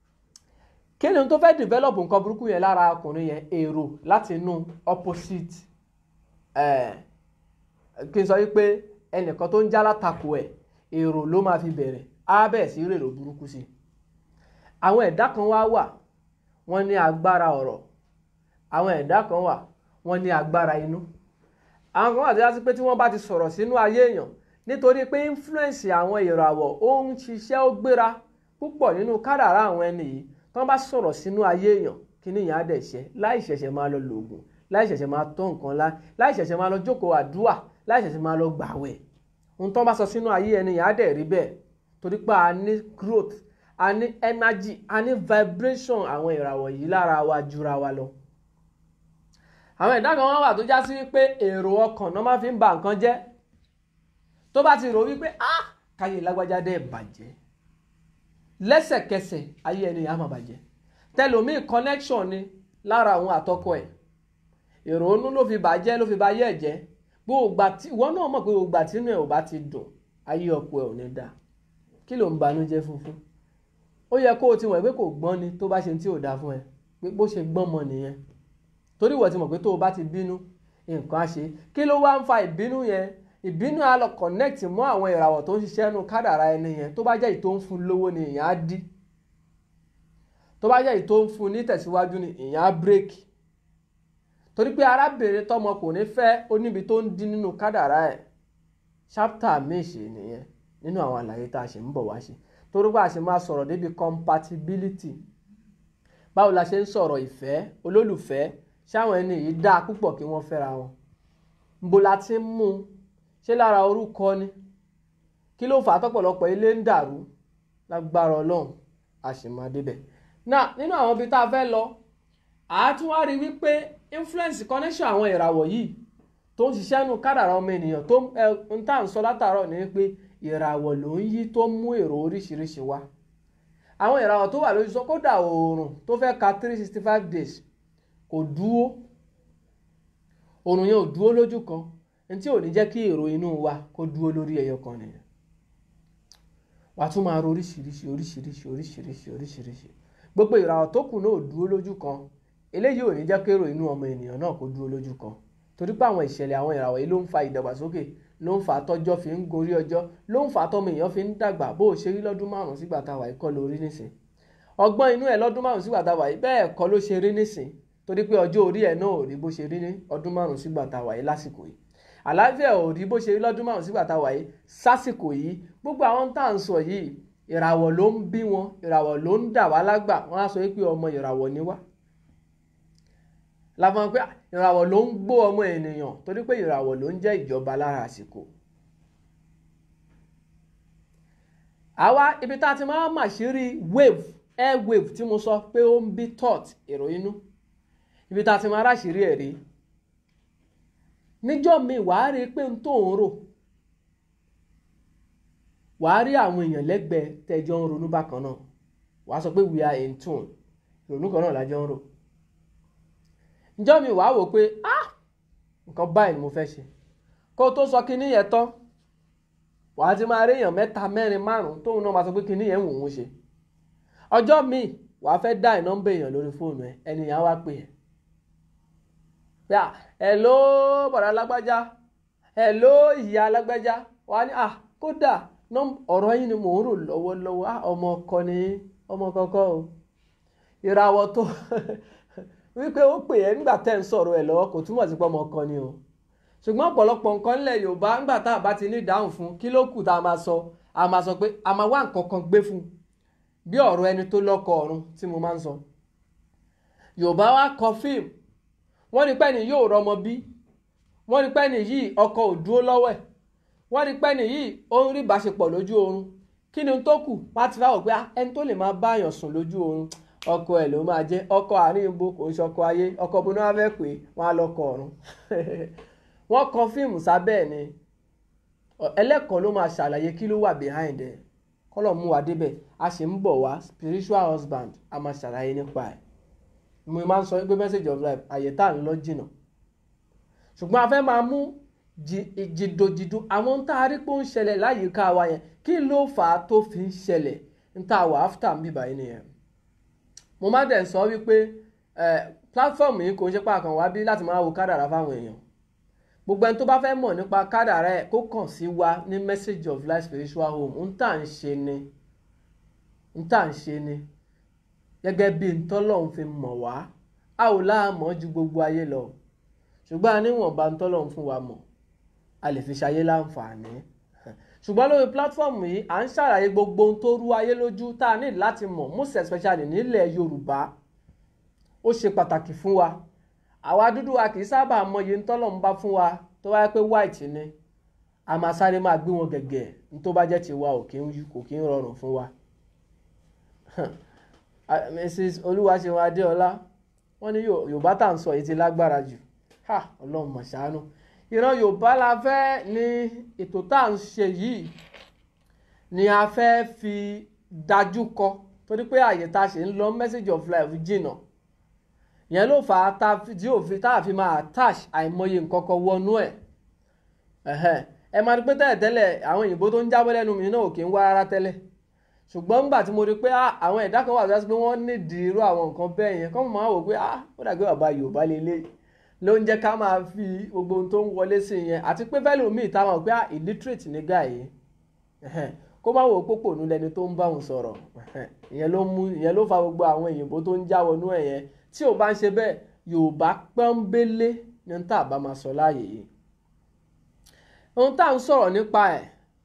S1: kí ni tó fẹ́ develop nǹkan burúkú yẹn lára ọkùnrin yẹn èrò láti inú opposite ẹ̀ kí n sọ wípé ẹnìkan tó ń já látakò ẹ̀ èrò ló máa fi bẹ̀rẹ̀ á bẹ̀ sí rèrò burúkú sí i àwọn ẹ̀dá kan wá wà wọ́n ní agbára ọ̀rọ̀ àwọn ẹ̀dá kan wà wọ́n ní agbára inú àwọn kan wà tó yá sí pé tí wọ́n bá ti sọ̀rọ̀ sínú ayé èèyàn nítorí pé influence àwọn ìràwọ̀ ó ń ṣiṣẹ́ ó gbéra púpọ̀ nínú kádàrá àwọn ẹni yìí tí wọ́n bá sọ̀rọ̀ sínú ayé èèyàn kí ni ìyẹn á dẹ̀ ṣe láì ṣẹ̀ṣẹ̀ máa lọ lòògùn láì ṣẹ̀ṣẹ̀ máa tọ́ nǹkan lá láì ṣẹ̀ṣẹ̀ máa lọ jókòó àdúà láì ṣẹ̀ṣẹ̀ máa lọ gbàwẹ̀ ohun tí wọ́n bá sọ sínú ayé ẹni yẹn á dẹ̀ rí bẹ́ẹ̀ torí pé a ní growth a ní energy a ní vibration àwọn ìràwọ̀ yìí lára wa jura wa lọ. àwọn ẹ̀dá kan wọ́n wà tó já sí wípé èrò ọkàn náà máa fi ń ba nǹkan jẹ́ tó bá ti rò wípé ah káyé lágbájá dẹ́ bàjẹ́ lẹ́sẹ̀kẹsẹ̀ ayé ẹni yà á máa bàjẹ́ tẹlomiin connection ni lára àwọn àtọkọ ẹ̀ èrò onú ló fi bàjẹ́ ló fi ba ayé ẹ̀ jẹ́ gbogbo àti ìwọ náà mọ̀ pé gbogbo àti inú ẹ̀ ò bá ti dùn ayé ọkọ ẹ̀ ò ní dáa kí ló ń banújẹ́ funfun ó yẹ kó o ti mọ̀ pé kò gbọ́n ni tó bá ṣe tí ò dáa fún ẹ pé bó ṣe gbọ́n mọ nìyẹn torí ìwọ ti mọ̀ pé tó o bá ti bínú nǹkan á ṣe kí ló wá ń fa ìbínú yẹn ìbínú á lọ connect mọ́ àwọn ìràwọ̀ tó ń ṣiṣẹ́ nu kádàrá ẹni yẹn tó bá jẹ́ èyí tó ń fún lówó ni ìyẹn á dí tó bá jẹ́ èyí tó ń fún ní tẹ̀síwájú ni ìyẹn á bírèkì torí pé arábìnrin tọmọkùnrin fẹ́ ó níbi tó ń dín nínú kádàrá ẹ̀ ṣápítà méṣe nìyẹn nínú àwọn àlàyé tá a ṣe ń bọ̀ wá ṣe torí pé a ṣe máa sọ̀rọ̀ débi compatibility báwo la ṣe ń sọ̀rọ̀ ìfẹ́ olólùfẹ́ ṣáwọn ẹni yìí dáa púpọ̀ kí wọ́n fẹ́ra wọn nbo la ti ń mú un ṣé lára orúkọ ni kí ló fà á tọ́pọ̀lọpọ̀ ilé ń dàrú lágbára ọlọ́run a sì máa débẹ̀ náà nínú àwọn ibi tá a fẹ́ lọ àá tún wá rí wípé influence connection àwọn ìràwọ̀ yìí tó ń ṣiṣẹ́ nu kádàrá ọmọ ènìyàn tó ń tà ń sọ látàárọ̀ ni pé ìràwọ̀ ló ń yí tó ń mú èrò oríṣiríṣi wá àwọn ìràwọ̀ tó wà lójú sọ kódà oòrùn tó fẹ́ ka three sixty five days kò dúró oòrùn yẹn ò dúró lójú kan ní tí ò ní jẹ́ kí èrò inú wa kó dúró lórí ẹyọ kan nìyẹn wàá tún máa ro oríṣiríṣi oríṣiríṣi oríṣiríṣi oríṣiríṣi gbogbo ìràwọ̀ tó kù náà ò dúró lójú kan eléyìí ò ní jẹ́ kí èrò inú ọmọ ènìyàn náà kó dúró lójú kan torí pé àwọn ìṣẹ̀lẹ̀ àwọn ìràwọ̀ yìí ló ń fa ìdàgbàsókè ló ń fa tọ́jọ́ fi ń gorí ọjọ́ ló ń fa tọ́mọ èèyàn fi ń dàgbà bó o ṣe rí lọ́dún márùn-ún sígbà tá a wà yìí kọ́ ló rí nísìn ọgbọ́n inú ẹ̀ lọ́dún márùn-ún sígbà tá a wà yìí bẹ́ẹ̀ kọ́ ló ṣe rí nísìn torí pé ọjọ́ orí ẹ̀ náà ò rí bó ṣe rí ní ọdún márùn-ún sígbà tá a wà yìí lásìkò yìí àlàáfíà ò rí bó ṣe rí lọ́dún márùn-ún sígbà tá a wà yìí sásìkò yìí gbogbo àwọn tá à ń sọ yìí ìràwọ̀ ló ń bí wọn ìràwọ̀ ló ń dà wá lágbà wọ́n á sọ pé ọmọ ìràwọ̀ ni wá láfọn pé ìràwọ̀ ló ń gbó ọmọ ènìyàn torí pé ìràwọ̀ ló ń jẹ́ ìjọba lára àsìkò. àwa ibi tá a ti máa mà sí rí wave air wave tí mo sọ pé ó ń bí thought èrò inú ibi tá a ti máa ráṣìírí ẹ̀ rí níjọ́ mi wàá rí pé n tó ń rò wàá rí àwọn èèyàn lẹ́gbẹ̀ẹ́ tẹ́jọ́ ń ronú bákan náà wàá sọ pé we are in tune ìrònú kan náà lájọ́ ń rò ǹjọ́ mi wàá wò pé ah nǹkan báyìí ni mo fẹ́ ṣe kó o tó sọ kinní yẹn tán wàá ti máa rí èèyàn mẹ́ta mẹ́rin márùn-ún tóun náà máa sọ pé kinní yẹn wò ó ṣe ọjọ́ míì wàá fẹ́ dá ìnọ́mbà èèyàn lórí fóònù ẹ ẹnìyàn wá pè ẹ́ pé à hello bọ̀dá alágbájá hello ìyá alágbájá wàá ní ah kódà ọ̀rọ̀ yín ni mò ń rò lọ́wọ́lọ́wọ́ ah ọmọ ọkọ ni ọmọ kọ́kọ́ o ìràwọ̀ tó wípé ó pè ẹ́ nígbà tẹ́ ń sọ̀rọ̀ ẹ̀ lọ́wọ́ kò túmọ̀ sí pé ọmọ kan ni o ṣùgbọ́n ọ̀pọ̀lọpọ̀ nǹkan ńlẹ̀ Yorùbá ńgbà tá a bá ti ní ìdáhùn fún kí ló kù tá a máa sọ a máa sọ pé a máa wá nǹkan kan gbé fún bí ọ̀rọ̀ ẹni tó lọ́kọ ọ̀run tí mo máa ń sọ Yorùbá wá kọ fíìmù wọ́n ní pẹ́ni yóò rọmọ bí wọ́n ní pẹ́ni yìí ọkọ ò dúró lọ́wọ́ ẹ̀ wọ́n ní pẹ́ni yìí ó ń rí ìbáṣepọ̀ lójú oorun kí ni tó kù wá ti fáwọ̀ pé ẹni tó lè máa báyàn sùn lójú oorun ọkọ ẹ̀ ló máa jẹ́ ọkọ àárín ibo kò ń ṣọkọ ayé ọkọ bó náà fẹ́ pé wọ́n á lọ́kọ ọ̀run wọ́n kọ fíìmù sábẹ́ ẹ̀ ni ẹlẹ́kọ̀ọ́ ló máa ṣàlàyé kí ló wà behind ẹ̀ kọ́lọ̀ mú wa débẹ̀ a sì ń bọ̀ wá spiritual husband a máa ṣàlàyé nípa ẹ̀ mo máa ń sọ pé message of life àyè tá à ń lọ jìnnà ṣùgbọ́n a fẹ́ máa mú jìdòjìdò àwọn tá a rí pé ó ń ṣẹlẹ̀ láyìíká wa yẹn kí ló fà á tó fi ń ṣẹlẹ̀ ń tà wà after ń bíbá yìí nìyẹn mo má dẹ̀ sọ wípé platform yìí kò ń ṣe pàkan wá bí láti máa wo kádàrá fáwọn èèyàn gbogbo ẹni tó bá fẹ́ mọ̀ nípa kádàrá ẹ̀ kó kàn sí wa ní message of life spiritual home ń tà ń ṣe ni ń tà ń ṣe ni gẹ́gẹ́ bí ntọ́lọ́hún fi mọ̀ wá a ò láàmọ́ ju gbogbo ayé lọ ṣùgbọ́n a níwọ̀nba ntọ́lọ́hún fún wa mọ̀ a lè fi ṣayé láǹfààní ṣùgbọ́n lórí pílátífọ́ọ̀mù yìí à ń ṣàlàyé gbogbo ohun tó rú ayé lójú tá a ní láti mọ̀ most especially nílẹ̀ Yorùbá ó ṣe pàtàkì fún wa àwa dúdú wa kì í sábà mọyì ntọ́lọ́hún bá fún wa tó wáyé pé white ni a máa sáré máa gbé wọn gẹ̀gẹ̀ ní tó bá jẹ́ tiwa ò kí ń rọrùn fún wa mrs olúwaṣẹ́wọ̀n adéọlá wọ́n ní yorùbá tá à ń sọ yìí ti lágbára jù ha ọlọ́run mọ̀ ṣàánú ìran yorùbá la fẹ́ ní ètò tá à ń ṣe yìí ni a fẹ́ fi dájú kọ torí pé àyè tá a ṣe ń lọ message of life jìnnà yẹn ló fà á tí òfin tá a fi máa attach àìmọye nǹkan kan wọnú ẹ̀ ẹ máa rí pé tẹ́lẹ̀ tẹ́lẹ̀ àwọn òyìnbó tó ń jábọ́ lẹ́nu mi náà ò kí ń wá rárá tẹ́lẹ̀ ṣùgbọ́n nígbà tí mo rí pé àwọn ẹ̀dá kan wà tó yẹ pé wọ́n nídìí irú àwọn nǹkan bẹ́ẹ̀ yẹn kọ́ máa wò pé ó dàgbé bàbá Yorùbá lélẹ̀ ló ń jẹ́ ká máa fi gbogbo ohun tó ń wọlé sí yẹn àti pé fẹ́ lómi ìtawọ̀n pé illiterate ní guy yìí kó má wo pópònú lẹni tó ń bá òun sọ̀rọ̀ ìyẹn ló mú ìyẹn ló fa gbogbo àwọn òyìnbó tó ń já wọnú ẹ̀ yẹn tí ò bá ń ṣe bẹ́ẹ̀ Yorùbá pọ́nbélé ní tá a bá máa sọ láàyè yìí ohun tá à ń sọ̀rọ̀ nípa ẹ̀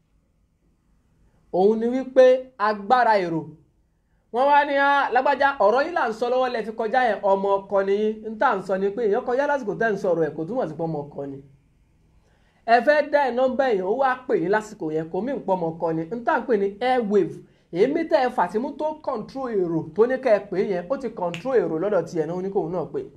S1: òun ni wípé agbára èrò wọ́n wá ní lágbájá ọ̀rọ̀ yìí là ń sọ lọ́wọ́ lẹ fi kọjá yẹn ọmọ ọkọ nìyí ń tà ń sọ ni pé èèyàn kọjá lásìkò tẹ́ ń sọ̀rọ̀ ẹ̀ kò túmọ̀ sí pé ọmọ ọkọ ni ẹ fẹ́ dá ẹ̀ nọ́mbà èèyàn ó wá pè yín lásìkò yẹn kò mí ń pọ́ ọmọ ọkọ ni ń tà ń pè ní airwave èémí tẹ́ ẹ fàtímú tó control èrò tó ní kẹ́ ẹ pè yẹn ó ti control èrò lọ́dọ̀ tiẹ̀ náà ó ní kóun náà pè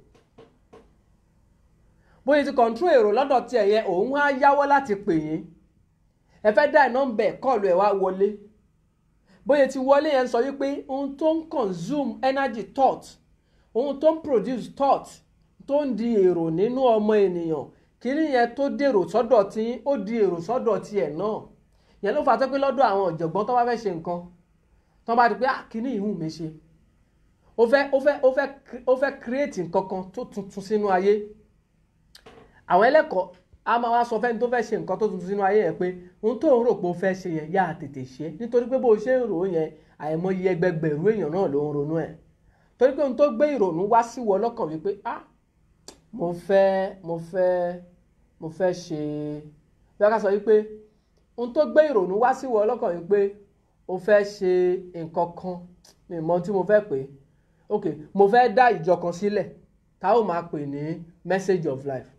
S1: bóyá ti control èrò lọ́dọ̀ tiẹ̀ yẹn òun á yáwọ́ láti pè yín ẹ fẹ́ dá ẹ̀ nọ́mbà ẹ̀ kọ́ọ̀lù ẹ̀ wá wọlé bóyá ti wọlé yẹn sọ wípé ohun tó ń consume energy thought ohun tó ń produce thought tó ń di èrò nínú ọmọ ènìyàn kíní yẹn tó dèrò sọ́dọ̀ tí ó di èrò sọ́dọ̀ tiẹ̀ náà yẹn ló fà á tó pé lọ́dọ̀ àwọn ọ̀jọ̀gbọ́n tó bá fẹ́ ṣe nǹkan tó bá di pé ah kíní ìhùn mi ṣe ó fẹ́ ó fẹ́ ó fẹ́ ó fẹ́ create nǹkan kan tó tuntun sínú ayé àwọn ẹlẹ́kọ̀ọ́ a máa wá sọ fẹ́ni tó fẹ́ ṣe nǹkan tó tuntun sínú ayé yẹn pé ohun tó ń rò pé ó fẹ́ ṣe yẹn yá tètè ṣe nítorí pé bó ṣe ń rò ó yẹn àìmọye ẹgbẹgbẹ̀rún èèyàn náà ló ń ronú ẹ̀ torí pé ohun tó gbé ìrònú wá sí wọ lọ́kàn wípé ah mo fẹ́ mo fẹ́ mo fẹ́ ṣe bí wọ́n ká sọ wípé ohun tó gbé ìrònú wá sí wọ lọ́kàn wípé o fẹ́ ṣe nǹkan kan mi mọ tí mo fẹ́ pè é ok mo fẹ́ dá ìjọ kan sílẹ̀ tá ó máa pè ní message of life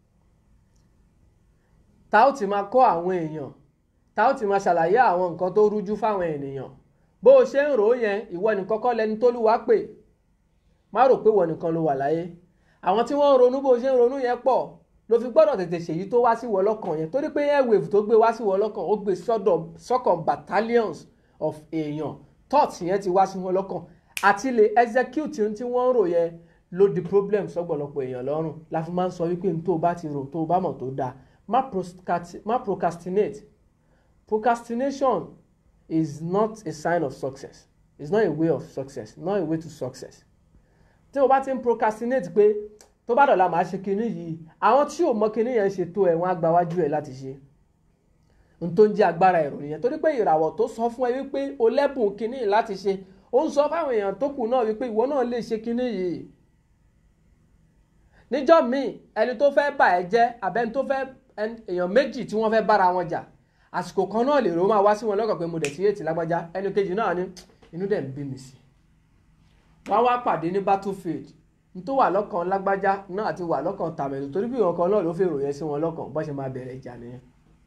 S1: tá ó ti máa kọ́ àwọn èèyàn tá ó ti máa ṣàlàyé àwọn nǹkan tó rújú fáwọn ènìyàn bó o ṣe ń rò ó yẹn ìwọ nìkan kọ́ lẹni tó lù wá pè má rò pé ìwọ nìkan ló wà láyé àwọn tí wọ́n ń ronú bó o ṣe ń ronú yẹn pọ̀ ló fi gbọ́dọ̀ tètè ṣèyí tó wá sí wọ lọ́kàn yẹn torí pé airwave tó gbé wá sí wọ lọ́kàn ó gbé sọ́dọ̀ sọ́kàn battalions of èèyàn thoughts yẹn ti wá sí wọn lọ́kàn àti lè execute ohun tí wọ́n ń rò yẹn ló di problem sọ́gbọ̀lọpọ̀ èèyàn lọ́rùn la fi máa ń sọ wípé n tó bá ti rò tó bá mọ̀ tó dáa má procrastinate procrastination is not a sign of success it's not a way of success not a way to success tí o bá ti ń procrastinate pé tó bá dọ̀la màá ṣe kinní yìí àwọn tí ò mọ kinní yẹn ṣe tó ẹ̀ wọ́n á gba wájú ẹ̀ láti ṣe n tó ń jẹ́ agbára ẹ̀rọ nìyẹn torí pé ìràwọ̀ tó sọ fún ẹ wípé o lẹ́bùn kinní láti ṣe ó ń sọ fáwọn èèyàn tó kù náà wípé ìwọ náà lè ṣe kinní yìí níjọ́ míì ẹni tó fẹ́ bà ẹ́ jẹ́ àbẹ́ni tó fẹ́ èèyàn méjì tí wọ́n fẹ́ bára wọn jà àsìkò kan náà lè rò máa wá sí wọn lọ́kàn pé mo dẹ̀ sí ètì lágbájá ẹni kejì náà ní inú dẹ̀ ń bí mi sí wọ́n wá pàdé ní battlefield ní tó wà lọ́kàn lágbájá náà àti wà lọ́kàn tàmẹ̀lú torí bí ìwọ̀n kan náà ló fèrò yẹn sí wọn lọ́kàn bó ṣe máa bẹ̀rẹ̀ ìjà nìyẹn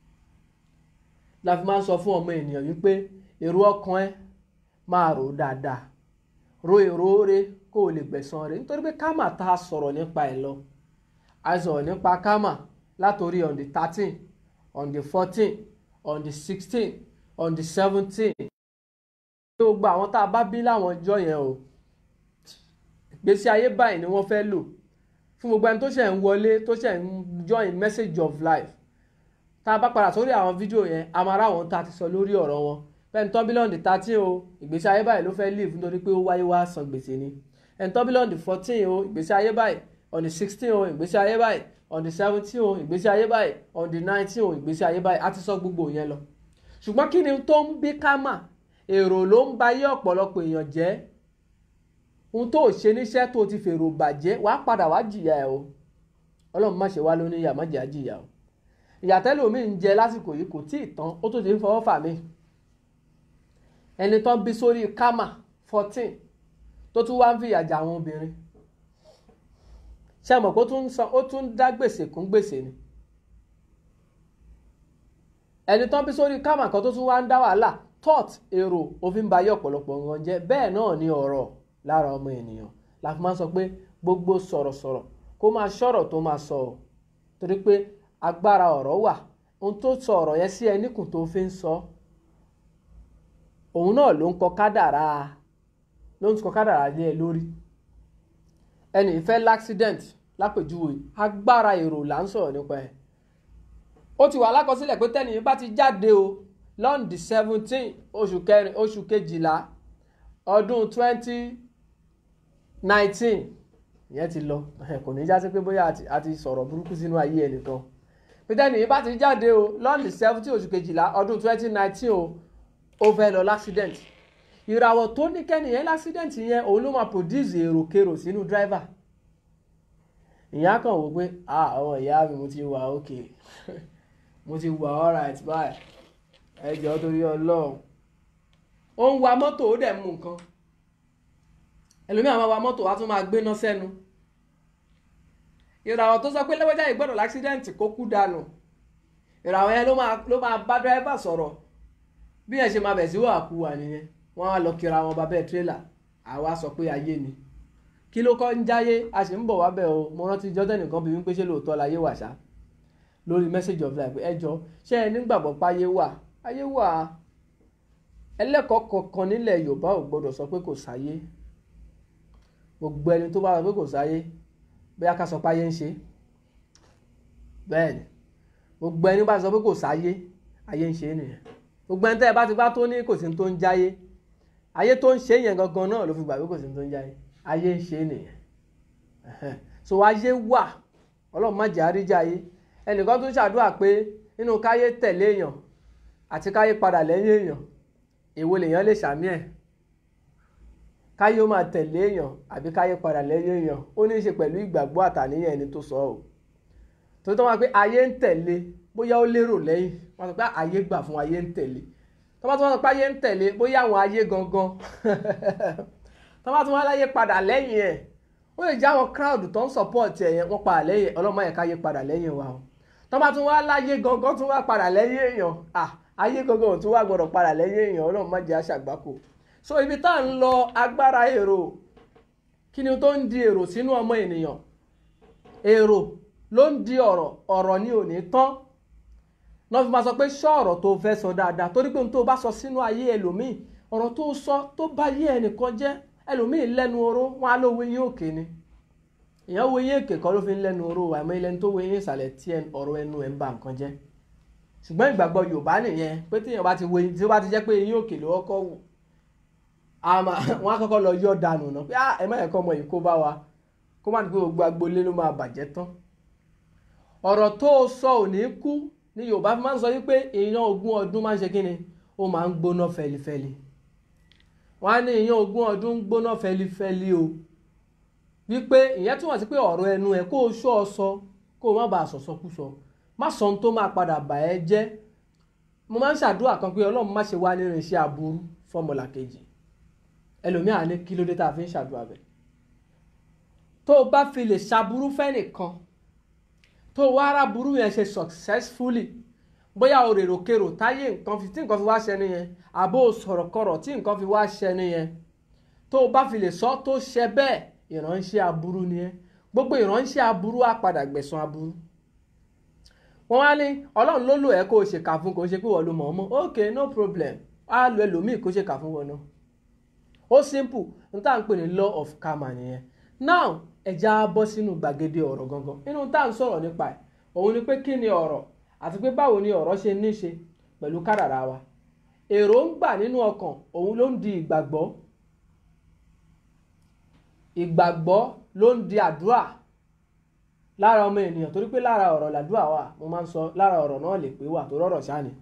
S1: la fi máa ń sọ fún ọmọ ènìyàn wípé èrò ọkàn ẹ máa rò dáadáa ro èrò rẹ kó o lè gbẹ̀san rẹ nítorí pé kámà tá a sọ̀rọ̀ nípa ẹ̀ lọ a sọ̀rọ̀ nípa kámà látòrí on the thirteen on the fourteen on the sixteen on the seventeen gbogbo àwọn tá a bá bí láwọn ọjọ́ yẹn o ìgbésí ayé báyìí ni wọ́n fẹ́ lò fún gbogbo ẹni tó ṣẹ̀ ń wọlé tó ṣẹ̀ ń join message of life tá a bá padà sórí àwọn fídíò yẹn a máa ráwọn tá a ti sọ lórí ọ̀rọ̀ wọn bẹ́ẹ̀ ni tọ́bílọ́ọ̀dì thirteen o ìgbésí ayé báyìí ló fẹ́ live nítorí pé ó wáyé wá san gbèsè ni ẹni tọ́bílọ́ọ̀dì fourteen o ìgbésí ayé báyìí on the sixteen o ìgbésí ayé báyìí on the seventeen o ìgbésí ayé báyìí on the nineteen o ìgbésí ayé báyìí a ti sọ gbogbo yẹn lọ ṣùgbọ́n kí ni tó ń bí kámà èrò ló ń ba ayé ọ̀pọ̀lọpọ̀ èèyàn jẹ́ ohun tó ṣe níṣẹ́ tó ti fèrò bàjẹ́ wàá padà wá jìyà ẹ̀ o ọlọ́run má ṣe wá lóní ìyà má jẹ́ àjìyà o ìyàtẹ́lẹ̀ omi ń jẹ lásìkò yìí kò tí ì tán ó tó ti ń fọwọ́ fà mí ẹni tán bí sórí kámà fourteen tó tún wá ń fìyà jà àwọn obìnrin ṣe mọ̀ pé ó tún ń dá gbèsè kún gbèsè ni ẹni tán bí sórí kámà kan tó tún wá ń dá wàhálà thought èrò òfin bayé ọ̀pọ̀lọpọ̀ nǹkan jẹ́ bẹ́ẹ̀ náà ni ọ̀rọ̀ lára ọmọ ènìyàn la fi máa ń sọ pé gbogbo sọ̀rọ̀sọ̀rọ̀ kó máa ṣọ̀rọ̀ tó máa sọ ọ́ torí pé agbára ọ̀rọ̀ wà ohun tó sọ ọ̀rọ̀ yẹn sí ẹ níkùn tó fi ń sọ òun náà ló ń kọ kádàrá ló ń kọ kádàrá lé ẹ lórí ẹnì ìfẹ́ l'accident lápèjúwe agbára èrò là ń sọ̀rọ̀ nípa ẹ̀ ó ti wà lákọsílẹ̀ pé tẹ́nìyàn bá ti jáde o lọ́ndì seventeen oṣù kẹrin oṣù kejìlá ọdún twenty nineteen ìyẹn ti lọ kò ní já sí pé bóyá a ti sọ̀rọ̀ burúkú sínú ayé ẹnìkan pété nìyí bá ti jáde o lọ́ọ̀nì seventeen oṣù kejìlá ọdún twenty nineteen o ó fẹ́ lọ l'accident ìràwọ̀ tó ní kẹ́nìyẹn l'accident yẹn òun ló máa produce èròkèrò sínú driver ìyá kan wò pé ah àwọn ìyá mi mo ti wà òkè mo ti wà alright báyìí ẹ jọ̀ọ́ torí ọlọ́run ó ń wa mọ́tò ó dẹ̀ mú nǹkan ẹlòmíràn máa wa mọ́tò wá tún máa gbéná sẹ́nu ìràwọ̀ tó sọ pé lẹ́wọ́jà ìgbọ́dọ̀ l'accident kó kú dànù ìràwọ̀ yẹn ló máa ló máa bá driver sọ̀rọ̀ bí yẹn ṣe máa bẹ̀ sí wà kú wà nìyẹn wọ́n á lọ kíra wọn bá bẹ́ẹ̀ tírélà àwa sọ pé ayé ni kí ló kọ́ ń jáyé a sì ń bọ̀ wá bẹ̀ o mo rántí jọ́dẹ̀ nìkan bí wípé ṣé lóòótọ́ láyé wà ṣá lórí message of life ẹ jọ ṣé ẹ nígbàgbọ́ páyé wà ayé wà ẹlẹ́kọ̀ọ́ kankan nílẹ̀ Yorùbá ò gbọ́dọ̀ sọ pé kò sáyé gbogbo ẹni tó bá sọ pé kò sáyé bóyá ká sọ pé ayé ń ṣe bẹ́ẹ̀ ni gbogbo ẹni bá sọ pé kò sáyé ayé ń ṣe nìyẹn gbogbo ẹni tẹ́ ẹ bá ti bá tó ní kò sí tó ń jáyé ayé tó ń ṣe yẹn gangan náà ló fi gbà pé kò sí tó ń jáyé ayé ń ṣe nìyẹn so ayé wà ọlọ́run má jẹ́ àríjà ayé ẹnìkan tó ṣàdúrà pé nínú káyé tẹ̀lé èèyàn àti káyé padà lẹ́yìn èèyàn èwo lèèyàn lè ṣàmì ẹ̀ káyé ó máa tẹ̀lé èèyàn àbí káyé padà lẹ́yìn èèyàn ó ní í ṣe pẹ̀lú ìgbàgbọ́ àtàníyàn ẹni tó sọ ọ́ tó tó máa pé ayé ń tẹ̀lé bóyá ó lérò lẹ́yìn wọ́n sọ pé ayé gbà fún ayé ń tẹ̀lé tó bá tó wọ́n sọ pé ayé ń tẹ̀lé bóyá àwọn ayé gangan tó bá tó wọ́n láyé padà lẹ́yìn ẹ̀ ó lè jẹ́ àwọn crowd tó ń support ẹ̀ yẹn wọ́n padà lẹ́yìn ọlọ́mọ yẹn káyé padà lẹ́yìn wa o tó bá tún wá láyé gangan tún wá padà lẹ́yìn èèyàn ah ayé gangan ò tún wá gbọ́dọ̀ padà lẹ́yìn èèyàn ọlọ́run má jẹ́ àṣàgbákò so ibi tá à ń lọ agbára èrò kí ni tó ń di èrò sínú ọmọ ènìyàn èrò ló ń di ọ̀rọ̀ ọ̀rọ̀ ni ò ní tán náà fi máa sọ pé ṣọ́ ọ̀rọ̀ tó fẹ́ sọ dáadáa torí pé ohun tó bá sọ sínú ayé ẹlòmíì ọ̀rọ̀ tó sọ tó bá yé ẹnìkan jẹ́ ẹlòmíì lẹ́nu oró wọn á lówó yín òkè ni èèyàn wo yín èkè kọ́ ló fi ń lẹ́nu oró àmọ́ ilẹ̀ tó wo yín ìsàlẹ̀ tí ọ̀rọ̀ ẹnu ẹ̀ ń ba nǹkan jẹ́ ṣùgbọ́n ìgbàgbọ́ Yorùbá nìyẹn pé téèyàn bá ti wo tí ó bá ti jẹ́ pé yín òkè ló kọ́kọ́ wù wọn á kọ́kọ́ lọ yọ dànù náà pé ẹ má yẹ kọ́ ọmọ yìí kó bá wa kó má dùgbò gbogbo agboolé ló máa bàjẹ́ tán ọ̀rọ̀ tó o sọ ò ní kú ní Yorùbá fi máa ń sọ wípé èèyàn ogún ọdún máa ń ṣe kí ni ó máa ń gbóná fẹlifẹli wọn á ní èèyàn ogún ọdún ń gbóná fẹlifẹli o wípé ìyẹn túmọ̀ sí pé ọ̀rọ̀ ẹnu ẹ̀ kó o ṣọ́ ọ sọ kó o má bàa sọ̀sọ́kúsọ má sọ ohun tó máa padà bà ẹ́ jẹ́ mo máa ń ṣàdúrà kan pé Ọlọ́run má ṣe wá nínú iṣẹ́ aburú fọ́mọlà kejì ẹlòmíà ní kí ló dé tá a fi ń ṣàdúrà bẹ́ẹ̀ tó o bá fi lè ṣaburú fẹ́nìkan tó o wá ara burú yẹn ṣe successfully bóyá o rèrò kèrò táyé nǹkan fi tí nǹkan fi wá ṣẹni yẹn àbó o sọ̀rọ̀ kọ̀rọ̀ tí nǹkan fi wá ṣẹni yẹn tó o bá fi lè sọ tó ṣẹ bẹ́ẹ̀ ìránṣẹ́ aburú ni ẹ́ gbogbo ìránṣẹ́ aburú á padà gbẹ̀san aburú wọ́n wá ní ọlọ́run ló lò ẹ́ kó o ṣèkà fún kó o ṣe pé wọ́n lo mọ̀ ọ́ mọ́ ok no problem á lo ẹlòmíì kó ṣèkà fún wọn náà ó simple n tá à ń pè ní law of karma nìyẹn now ẹja bọ́ sínú gbàgede ọ̀rọ̀ gangan nínú tá à ń sọ̀rọ̀ nípa ẹ̀ òun ni pé kí ni ọ̀rọ̀ àti pé báwo ni ọ̀rọ̀ ṣe ní ṣe pẹ̀lú kádàrá wa èròǹgbà nínú ọkàn òun ló ń di ìgbàgbọ́ ìgbàgbọ́ ló ń di àdúrà lára ọmọ ènìyàn torí pé lára ọ̀rọ̀ làdúrà wà mo máa ń sọ lára ọ̀rọ̀ náà lè pé wà tó rọ̀rọ̀ ṣáà ni.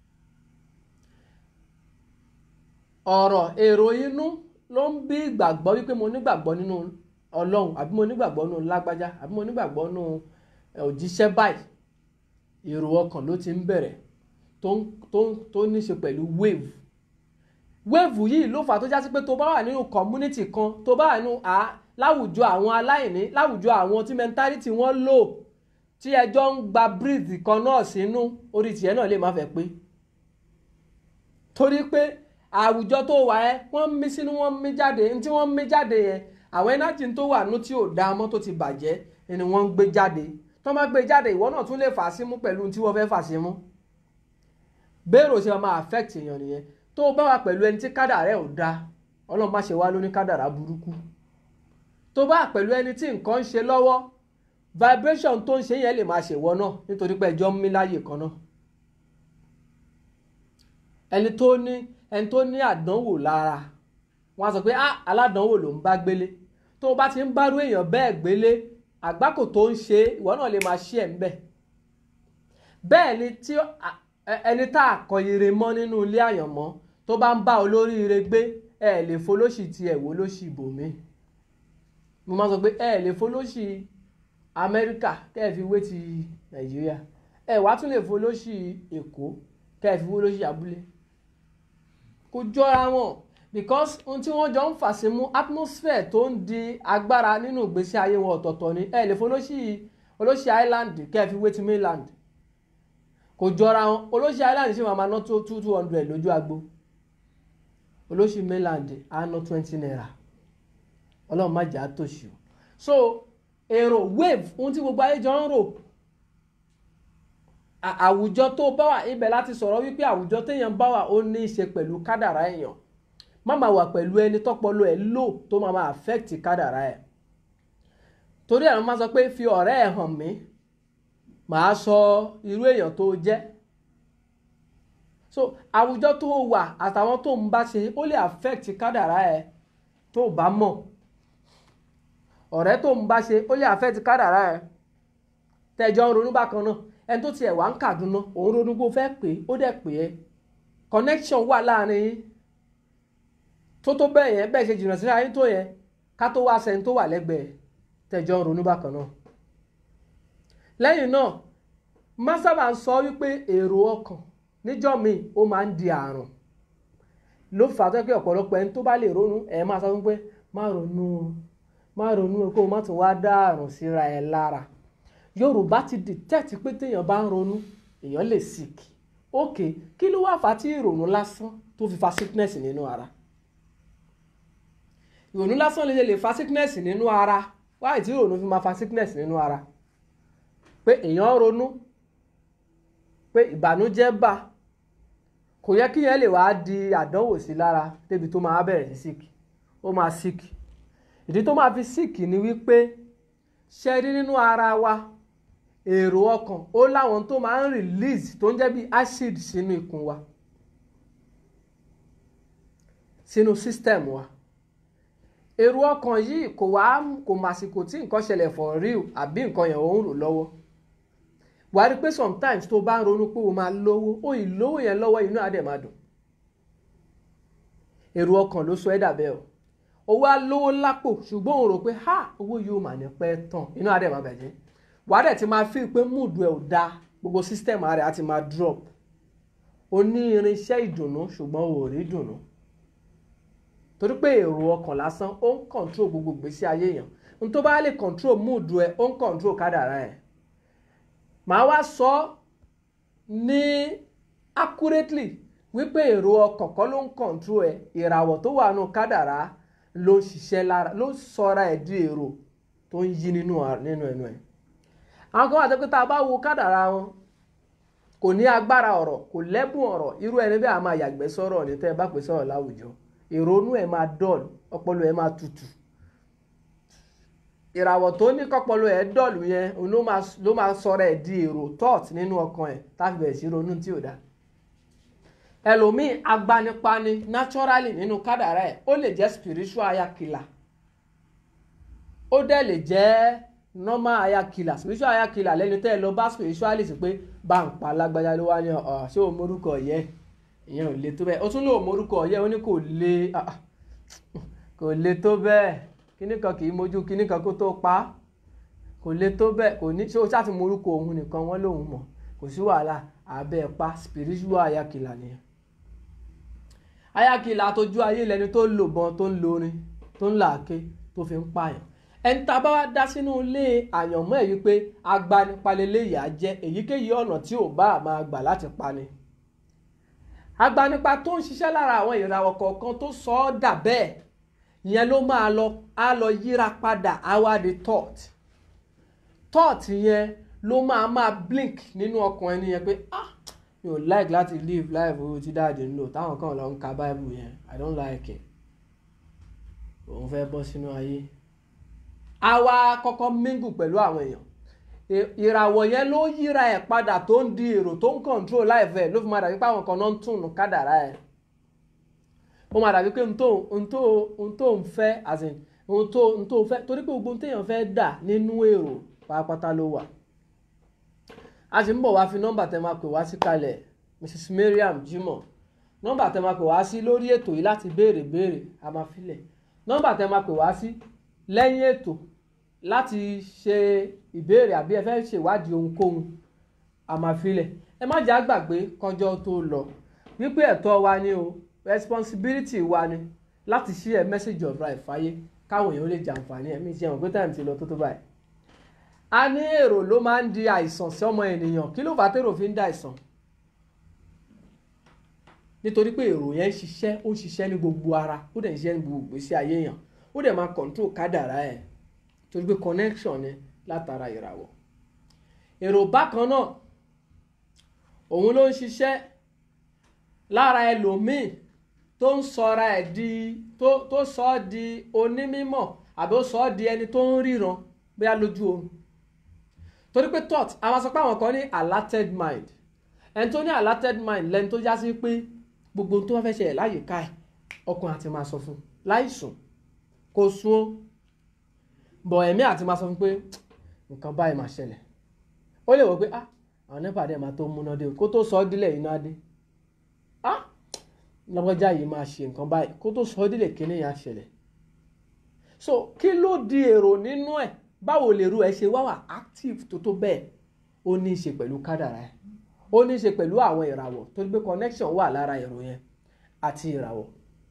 S1: ọ̀rọ̀ èrò inú ló ń bí ìgbàgbọ́ wípé mo nígbàgbọ́ nínú ọlọ́run àbí mo nígbàgbọ́ nínú lágbájá àbí mo nígbàgbọ́ nínú òjíṣẹ́ báyìí èrò ọkàn ló ti ń bẹ̀rẹ̀ tó tó tó ní ṣe pẹ̀lú wave wave yìí ló fà tó já sí pé tó bá wà nínú community kan tó bá wà nínú à láwùjọ àwọn aláìní láwùjọ àwọn tí mentality wọn lò tí ẹjọ́ ń gba breathe kan náà sínú orí tiẹ̀ náà lè má fẹ́ pé torí pé àwùjọ tó wà ẹ́ wọ́n ń mí sínú wọ́n ń mí jáde ní tí wọ́n ń mí jáde yẹn àwọn ẹnájì tó wà nú tí ò da mọ́ tó ti bàjẹ́ ni wọ́n ń gbé jáde tó má gbé jáde ìwọ náà tún lè fà sí mú pẹ̀lú tí wọ́n fẹ́ fà sí mú bẹ́ẹ̀rù ṣe máa affect èèyàn nìyẹn tó bá wà pẹ̀lú ẹni tí kádàrá ẹ̀ ò da ọlọ́run má ṣe wá lóní kádàrá burúkú tó bá wà pẹ̀lú ẹni tí nǹkan ń ṣe lọ́wọ́ vibration tó ń ṣe yẹn lè máa ṣèwọ náà nítorí pé ẹjọ́ ń mí láyè kan náà ẹni tó ní ẹni tó ní àdánwò lára wọn á sọ pé ah aládánwò ló ń bá gbélé tó o bá ti ń bárú èèyàn bẹ́ẹ̀ gbélé àgbákò tó ń ṣe ìwọ náà lè máa ṣí ẹ̀ ń bẹ̀ bẹ́ẹ̀ ni tí ẹni tá a kọ ire mọ́ nínú ilé àyànmọ́ tó bá ń bá olóríire gbé ẹ lè folóṣì ti ẹ̀ wò lóṣì ibòmí mo máa sọ pé ẹ lè folóṣì Amẹ́ríkà kẹ́ ẹ fi wé ti Nàìjíríà ẹ wàá tún lè folóṣì Èkó kẹ́ ẹ fi wé lóṣì abúlé kò jọra wọn because ohun tí wọ́n jọ ń fà sí mú atmosphere tó ń di agbára nínú ìgbésí ayé wọn ọ̀tọ̀ọ̀tọ̀ ni ẹ lè folóṣì olóṣì Island kẹ́ ẹ fi wé ti mainland kò jọra wọn olóṣì Island ṣì máa ma ná tó two two hundred lójú agbo olóṣì mainland á ná twenty naira ọlọ́run má jà á tòṣì o so èrò wave ohun tí gbogbo ayé jọ ń rò àwùjọ tó bá wà ibẹ̀ láti sọ̀rọ̀ wípé àwùjọ téèyàn bá wà ó ní í ṣe pẹ̀lú kádàrá èèyàn má máa wà pẹ̀lú ẹni tọ́pọlọ ẹ̀ lò tó máa máa affect kádàrá ẹ̀ torí ẹ̀ ló máa sọ pé fi ọ̀rẹ́ ẹ̀ hàn mí màá sọ irú èèyàn tó jẹ́ so àwùjọ tó wà àtàwọn tó ń bá ṣe ó lè affect kádàrá ẹ̀ tó bá mọ̀ ọ̀rẹ́ tó ń bá ṣe ó lè affect kádàrá ẹ̀ tẹ̀jọ́ ń ronú bákan náà ẹni tó tiẹ̀ wá ń Kàdúná òun ronú bó fẹ́ pè é ó dẹ̀ pè é connection wà láàrin yín tó tó bẹ́ẹ̀ yẹn bẹ́ẹ̀ ṣe jìnnà síra yín tó yẹn ká tó wá sẹ́ni tó wà lẹ́gbẹ̀ẹ́ tẹ̀jọ́ ń ronú bákan náà lẹ́yìn náà má sábà ń sọ wípé èrò ọkàn níjọ́ míì ó máa ń di àrùn ló fà á tó pé ọ̀pọ̀lọpọ̀ ẹni tó bá lè ronú ẹ̀ máa sọ wípé má ronú má ronú kó o má tún wá dá àrùn síra ẹ̀ lára yorùbá ti detect pé téèyàn bá ń ronú èèyàn lè sick ok kí ló wá fà á tí ìrònú lásán tó fi fa sickness nínú ara ìrònú lásán lè lè fa sickness nínú ara wáyé tí ìrònú fi máa fa sickness nínú ara pé èèyàn ronú pé ìbànújẹ́ bà kò yẹ kí yẹn lè wá di àdánwò sí lára débi tó máa bẹ̀rẹ̀ sí sick ó máa sick ìdí tó máa fi sick ni wípé ṣe rí nínú ara wa èrò ọkàn ó láwọn tó máa ń release tó ń jẹ́ bí acid sínú ikùn wa sínú system wa èrò ọkàn yìí kò wá kò màsìkò tí nǹkan ṣẹlẹ̀ for real àbí nǹkan yẹn ò ń rò lọ́wọ́ wàá rí pé sometimes tó bá ń ronú pé o máa lówó ó ì lówó yẹn lọ́wọ́ inú àdẹ̀ máa dùn èrò ọkàn ló sọ ẹ́ dàbẹ́ o owó á lówó lápò ṣùgbọ́n òun rò pé ha owó yóò mà ní pẹ́ tán inú àdẹ̀ máa bàjẹ́ wàá dẹ̀ ti máa feel pé mood ẹ̀ ò dáa gbogbo system rẹ̀ á ti máa drop o ní irinṣẹ́ ìdùnnú ṣùgbọ́n o ò rí dùnnú torí pé èrò ọkàn lásán ó ń control gbogbo ìgbésí ayé yẹn n tó bá lè control mood ẹ ó ń control kádàrá ẹ màá wá sọ ní accurately wípé èrò ọkàn kọ́ ló ń control ẹ ìràwọ̀ tó wà nù kádàrá ló ń ṣiṣẹ́ lára ló ń sọra ẹ̀ di èrò tó ń yí nínú nínú ẹnu ẹ̀ àwọn kan wà tó pé tá a bá wo kádàrá wọn kò ní agbára ọ̀rọ̀ kò lẹ́bùn ọ̀rọ̀ irú ẹni bẹ́ẹ̀ a máa yàgbẹ́ sọ̀rọ̀ ní tẹ́ ẹ bá pè sọ̀rọ̀ láwùjọ ìrònú ẹ̀ máa dọ̀lù ọpọlọ ẹ̀ máa tutù ìràwọ̀ tó ní kọ́pọlọ ẹ̀ dọ̀lù yẹn ló máa sọ̀rọ̀ ẹ̀ di èrò thought nínú ọkàn ẹ̀ táfi bẹ̀rẹ̀ sí ronú tí ò dá ẹlòmíì agbanipani naturally nínú kádàrá ẹ̀ ó lè jẹ́ spiritual ayakila ó dẹ̀ lè jẹ́ normal ayakila spiritual ayakila lẹ́ni tẹ́ ẹ lọ bá spiritualist pé bá ń pa lágbájá ló wá ní ọ̀ ṣé o morúkọ yẹ ìyẹn ò le tó bẹ́ẹ̀ ó tún lò morúkọ yẹ ó ní kò le kò le tó bẹ́ẹ̀ kíní kan kì í mójú kíní kan kó tó pa á kò le tó bẹ́ẹ̀ kò ní ṣé o ṣáà ti morúkọ òun nìkan wọ́n lòun mọ̀ kò sí wàhálà abẹ́ pa spiritual ayakila nìyẹn ayakila tójú ayé lẹni tó ń lò bọn tó ń lorin tó ń làáké tó fi ń pààyàn ẹni tá a bá wá dá sínú ilé àyànmọ́ ẹ̀ wípé agbanipalẹ̀lẹ̀ yà á jẹ́ èyíkéyìí ọ̀nà tí ò bá máa gbà láti pani agbanipa tó ń ṣiṣẹ́ lára àwọn ìràwọ̀ kọ̀ọ̀kan tó sọ ọ́ dà bẹ́ẹ̀ ìyẹn ló máa lọ á lọ yíra padà àwa di thought thought yẹn ló máa máa blink nínú ọkàn ẹni yẹn pé ah mi ò like láti live life owó tí dáàdì ń lò táwọn kan lọ ń ka bible yẹn i don't like it òun fẹ́ bọ́ sínú ayé a wá kọ́kọ́ mingle pẹ̀lú àwọn èèyàn ìràwọ̀ yẹn ló yíra ẹ̀ padà tó ń di èrò tó ń control life ẹ̀ ló fi máa dàbí pé àwọn kan náà ń tún un kádàrá ẹ̀ ó máa dàbí pé n tó n tó n tó ń fẹ́ as in ohun tó ohun tó fẹ́ torí pé gbogbo ohun téèyàn fẹ́ dà nínú èrò pátápátá ló wà a sì ń bọ̀ wá fi nọ́mbà tẹ́ máa pè wá sí kalẹ̀ Mrs Mariam Jimoh nọ́mbà tẹ́ máa pè wá sí lórí ètò yìí láti béèrè béèrè a máa filẹ̀ nọ́mbà tẹ́ máa pè wá sí lẹ́yìn ètò láti ṣe ìbéèrè àbí ẹ fẹ́ ṣèwádìí ohunkóhun a máa filẹ̀ ẹ má jà gbàgbé kọjọ́ tó lọ wípé ẹ̀tọ́ wa ni o responsibility wa ni láti ṣí ẹ message of life fáyé káwọn èèyàn lè jàǹfààní ẹ̀mí ìṣe ẹ̀wọ̀n pé táìmù ti lọ tó tó báyìí. a ní èrò ló máa ń di àìsàn sí ọmọ ènìyàn kí ló fà á tèrò fi ń da àìsàn nítorí pé èrò yẹn ń ṣiṣẹ́ ó ń ṣiṣẹ́ ní gbogbo ara ó dẹ̀ ń ṣiṣẹ́ ní gbogbo ìgbésí ayé èèyàn ó dẹ̀ máa control kádàrá ẹ̀ torí pé connection ni látara ìràwọ̀ èrò bákan náà òun ló ń ṣiṣẹ́ lára ẹlòmíì tó ń sọra ẹ̀ di tó tó sọ ọ́ di onímọ̀ àbí ó sọ ọ́ di ẹni tó ń ríran bóyá lójú oorun torí pé thought àwọn sọ pé àwọn kan ní alerted mind ẹni tó ní alerted mind lẹni tó já sí pé gbogbo ohun tó bá fẹ́ ṣẹlẹ̀ láyìíká ẹ̀ ọkùnrin àti máa sọ fún un láìsùn kò sùn ó bọ̀ ẹ̀mí àti máa sọ fún un pé nǹkan báyìí máa ṣẹlẹ̀ ó lè wọ pé ah àwọn nípa dẹ̀ máa tó múná dé o kó tó sọ ọ́ dílẹ̀ iná dé ah lọ́gọ́jà yìí máa ṣe nǹkan báyìí kó tó sọ ọ́ dílẹ̀ kíní yẹn á ṣẹlẹ̀ so kí ló di èrò nínú ẹ̀ báwo lè ru ẹ ṣe wá wà active tó tó bẹ́ẹ̀ ó ní í ṣe pẹ̀lú kádàrá ẹ̀ ó ní í ṣe pẹ̀lú àwọn ìràwọ̀ torí pé connection wà lára èrò yẹn àti ìràwọ̀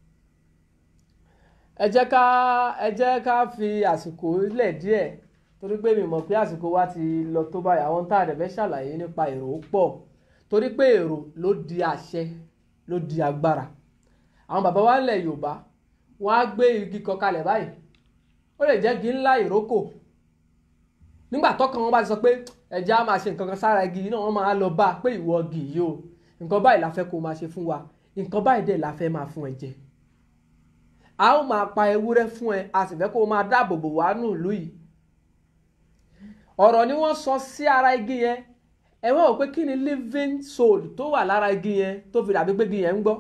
S1: ẹ jẹ́ ká ẹ jẹ́ ká fi àsìkò lẹ̀ díẹ̀ torí pé mi mọ̀ pé àsìkò wa ti lọ tó báyìí àwọn tá a dẹ̀ fẹ́ ṣàlàyé nípa èrò pọ̀ torí pé èrò ló di àṣẹ ló di agbára àwọn bàbá wa ńlẹ̀ Yorùbá wọ́n á gbé igi kan kalẹ̀ báyìí ó lè jẹ́ igi ńlá ìrókò nígbà tọ́kàn wọn bá ti sọ pé ẹ̀jẹ̀ á máa ṣe nǹkan kan sára igi yìí náà wọ́n máa lọ bá a pé ìwọ igi yìí o nǹkan báyìí la fẹ́ kó o máa ṣe fún wa nǹkan báyìí dẹ̀ la fẹ́ máa fún ẹ jẹ a ó máa pa ewúrẹ́ fún ẹ a sì fẹ́ kó o máa dáàbò bò wá nù ìlú yìí ọ̀rọ̀ ni wọ́n sọ sí ara igi yẹn ẹ wọ́n wò pé kí ni living soul tó wà lára igi yẹn tó fi dàbí pé igi yẹn ń gbọ́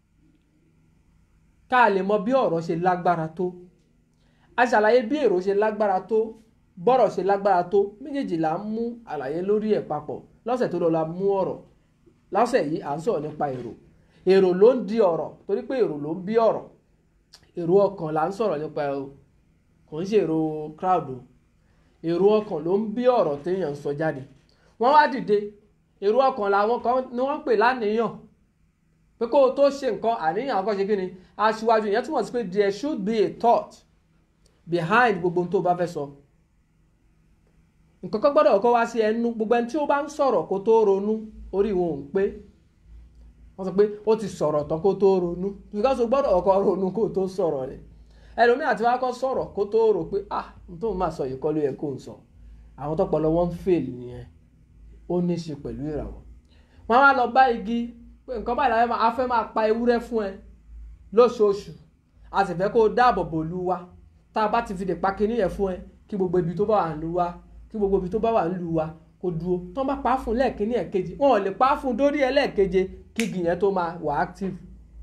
S1: ká lè mọ bí ọ̀rọ̀ ṣe lágbára tó a ṣàlàyé bí èrò ṣe lágbára tó bọ́rọ̀ ṣe lágbára tó méjèèjì là ń mú àlàyé lórí ẹ̀ papọ̀ lọ́sẹ̀ tó lọ la mú ọ̀rọ̀ lọ́sẹ̀ yìí à ń sọ̀rọ̀ nípa èrò èrò ló ń di ọ̀rọ̀ torí pé èrò ló ń bí ọ̀rọ̀ èrò ọkàn là ń sọ̀rọ̀ nípa ẹ̀ o kò ń ṣe èrò crowd o èrò ọkàn ló ń bí ọ̀rọ̀ téèyàn ń sọ jáde wọ́n wá dìde èrò ọkàn làwọn kan ni wọ́n ń pè láníyàn pé kó o tó ṣe nǹkan àníyàn àkọ́ ṣe kí ni aṣíwájú ìyẹn túmọ̀ sí pé there should be a thought behind gbogbo ohun tó o bá fẹ́ sọ nǹkan kan gbọ́dọ̀ kọ́ wá sí ẹnu gbogbo ẹni tí ó bá ń sọ̀rọ̀ kó tó ronú orí wọn ò ń pé wọ́n sọ pé ó ti sọ̀rọ̀ tán kó tó ronú because o gbọ́dọ̀ kọ́ ronú kó tó sọ̀rọ̀ rẹ̀ ẹlòmíì àti wá kọ́ sọ̀rọ̀ kó tó rò pé ah n tó máa sọ yìí kọ́ ló yẹ kó n sọ àwọn tọpọlọ wọn ń fail nìyẹn ó ní í ṣe pẹ̀lú ìràwọ̀ wọ́n wá lọ bá igi pé nǹkan báyìí láfẹ́ máa fẹ́ máa pa ewúrẹ́ fún ẹ lóṣooṣù a sì fẹ́ kó o dáàbò bò lu wa tá a bá ti fi lè pa kinní yẹn fún ẹ kí gbogbo ibi tó bá wà ń lu wa kí gbogbo ibi tó bá wà ń lu wa kó dúró tán bá pa á fún lẹ́ẹ̀kínní ẹ̀kejì wọn ò lè pa á fún dórí ẹlẹ́ẹ̀keje kí igi yẹn tó máa wà active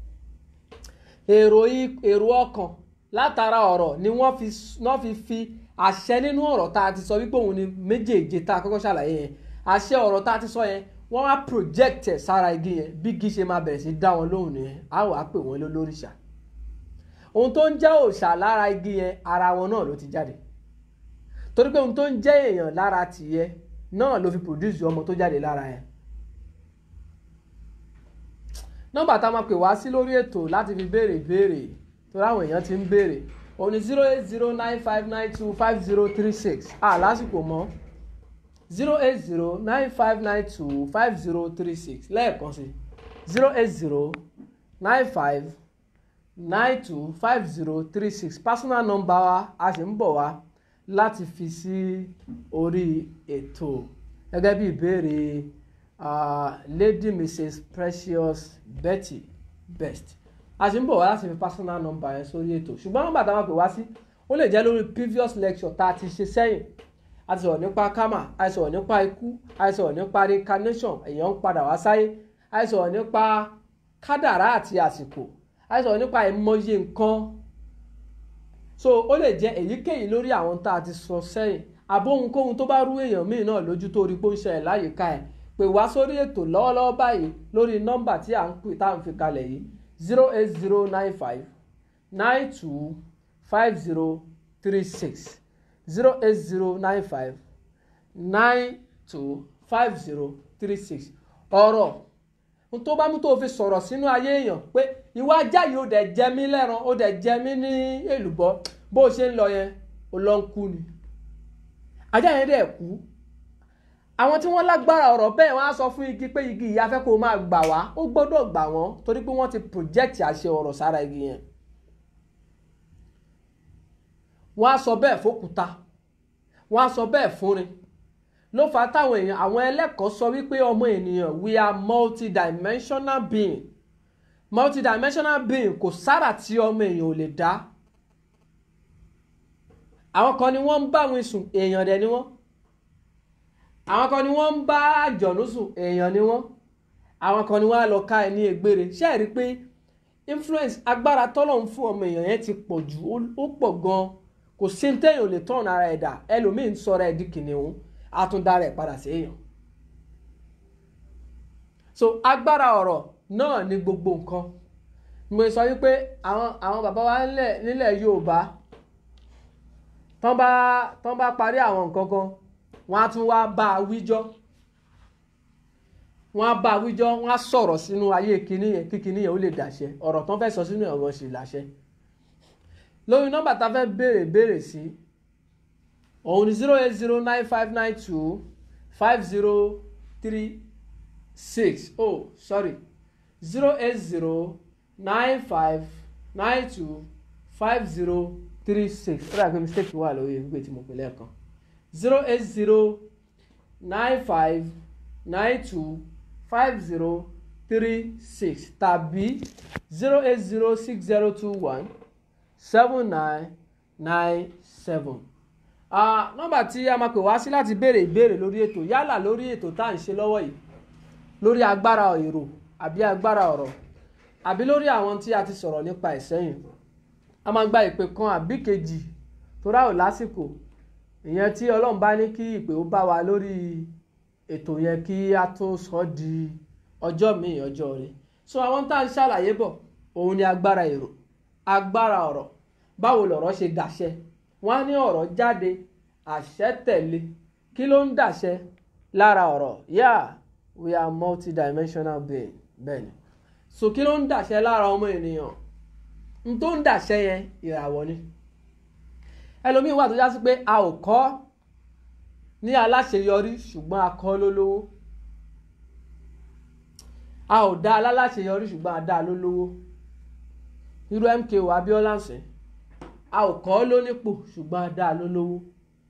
S1: èrò èrò ọkàn látara ọ̀rọ̀ ni wọ́n fi wọ́n fi fi àṣẹ nínú ọ̀rọ̀ tá a ti sọ wípé òun ni méjèèje tá a kọ́kọ́ ṣàlàyé yẹn àṣẹ ọ̀rọ̀ tá a ti sọ yẹn wọ́n wá project ẹ̀ sára igi yẹn bí igi ṣe máa bẹ̀rẹ̀ sí dá wọn lóhùn nìyẹn á wàá pè wọ́n lólórìṣà ohun tó ń jẹ́ òòṣà lára igi yẹn ara wọn náà ló ti jáde torí pé ohun tó ń jẹ́ èèyàn lára tìyẹ náà ló fi produce ọmọ tó jáde lára yẹn nọ́mbà tá a máa pè wá sí lórí ètò láti fi béèrè ìbéèrè torí àwọn èèyàn ti ń béèrè òun ni zero eight zero nine five nine two five zero three six à lásìkò mọ́ zero eight zero nine five nine two five zero three six lẹ́ẹ̀kan sí zero eight zero nine five nine two five zero three six personal number wa a sì ń bọ̀ wá láti fi sí orí ètò gẹ́gẹ́ bí ìbéèrè uh, lady mrs precious betty best a sì ń bọ̀ wá láti fi personal number yẹn sórí ètò ṣùgbọ́n nọ́mbà táwọn pè wá sí ó lè jẹ́ lórí previous lecture tá a ti ṣe sẹ́yìn a ti sọ̀rọ̀ nípa karma a ti sọ̀rọ̀ nípa ikú a ti sọ̀rọ̀ nípa reincarnation èèyàn ń padà wá sáyé a ti sọ̀rọ̀ nípa kádàrá àti àsìkò a ti sọ̀rọ̀ nípa ìmọye nǹkan so ó lè jẹ́ èyíkéyìí lórí àwọn tá a ti sọ sẹ́yìn àbó ohunkóhun tó bá rú èèyàn míì náà lójú tó rí pé ó ń ṣẹlẹ̀ láyìíká ẹ̀ pè wá sórí ètò lọ́wọ́lọ́wọ́ báyìí lórí nọ́mbà tí à ń pè tá à ń fi kalẹ̀ yìí zero eight zero nine five nine two five zero three six zero eight zero nine five nine two five zero three six ọ̀rọ̀ n tó bá mú tó fi sọ̀rọ̀ sínú ayé èèyàn pé ìwà ajá yìí ó dẹ̀ jẹ mí lẹ́ran ó dẹ̀ jẹ mí ní èlùbọ́ bó o ṣe ń lọ yẹn ó lọ ń kú ni ajá yẹn dẹ̀ kú àwọn tí wọ́n lágbára ọ̀rọ̀ bẹ́ẹ̀ wọ́n á sọ fún igi pé igi yìí afẹ́ kó máa gbà wá ó gbọ́dọ̀ gbà wọ́n torí pé wọ́n ti project àṣẹ ọ̀rọ̀ sára igi yẹn wọ́n á sọ bẹ́ẹ̀ fókúta wọ́n á sọ bẹ́ẹ̀ fúnrin ló fà á táwọn èèyàn àwọn ẹlẹ́kọ̀ọ́ sọ wípé ọmọ ènìyàn we are multidimensional being multidimensional being kò sára tí ọmọ èèyàn ò lè dá àwọn kan ni wọ́n ń bá wọn sùn èèyàn dẹ̀ ni wọ́n àwọn kan ni wọ́n ń bá àjọ̀nú sùn èèyàn ni wọ́n àwọn kan ni wọ́n á lọ ká ẹ ní egbére ṣé ẹ rí i pé influence agbára tọ́lọ̀ ń fún ọmọ èèyàn yẹn ti pọ̀ jù ó pọ̀ gan-an kò sí téèyàn ò lè tọ̀nà ara ẹ̀ dà ẹlòmíín sọ̀rọ̀ ẹ̀ di kìnìún àtúndára ẹ̀ padà sí èèyàn so agbára ọ̀rọ̀ náà ni gbogbo nǹkan mo sọ wípé àwọn àwọn bàbá wa nílẹ̀ nílẹ̀ Yorùbá tán bá tán bá parí àwọn nǹkan kan wọ́n á tún wá bá a wíjọ́ wọ́n á bá a wíjọ́ wọ́n á sọ̀rọ̀ sínú ayé kinní yẹn kí kinní yẹn ó lè dàṣẹ ọ̀rọ̀ tán fẹ́ sọ sínú ẹ̀ wọ́n sì láṣẹ lórí nọ́mbà tá a fẹ́ béèrè béèrè sí òun ni zero eight zero nine five nine two five zero three six oh sorry zero eight zero nine five nine two five zero three six ó dàgbé mistake wà lórí ìwé tí mo pè lẹ́ẹ̀kan zero eight zero nine five nine two five zero three six tàbí zero eight zero six zero two one seven nine nine seven nọ́mbà tí a máa pè wá sí láti béèrè ìbéèrè lórí ètò yálà lórí ètò tá à ń ṣe lọ́wọ́ yìí lórí agbára èrò àbí agbára ọ̀rọ̀ àbí lórí àwọn tí a ti sọ̀rọ̀ nípa ìsẹ́yìn a máa gba ìpè kan àbí kejì tó ráò lásìkò ìyẹn tí ọlọ́run bá ní kí ìpè ó bá wa lórí ètò yẹn kí a tó sọ di ọjọ́ míì ọjọ́ rẹ̀ so àwọn tá à ń ṣàlàyé bọ̀ òun ni agbára èrò agbára ọ̀rọ̀ báwo lọ̀rọ̀ ṣe dàṣẹ wọ́n á ní ọ̀rọ̀ jáde àṣẹ tẹ̀lé kí ló ń dàṣẹ lára ọ̀rọ̀ yeah we are multidimensional being bẹ́ẹ̀ ni so kí ló ń dàṣẹ lára ọmọ ènìyàn n tó ń dàṣẹ yẹn ìràwọ̀ ni ẹlòmíín wà tó já sí pé a ò kọ́ ní aláṣeyọrí ṣùgbọ́n a kọ́ lólówó a ò dá aláṣeyọrí ṣùgbọ́n a dá a lólówó irú MKO Abiola ń sìn a ò kọ́ lónípò ṣùgbọ́n a dá a lólówó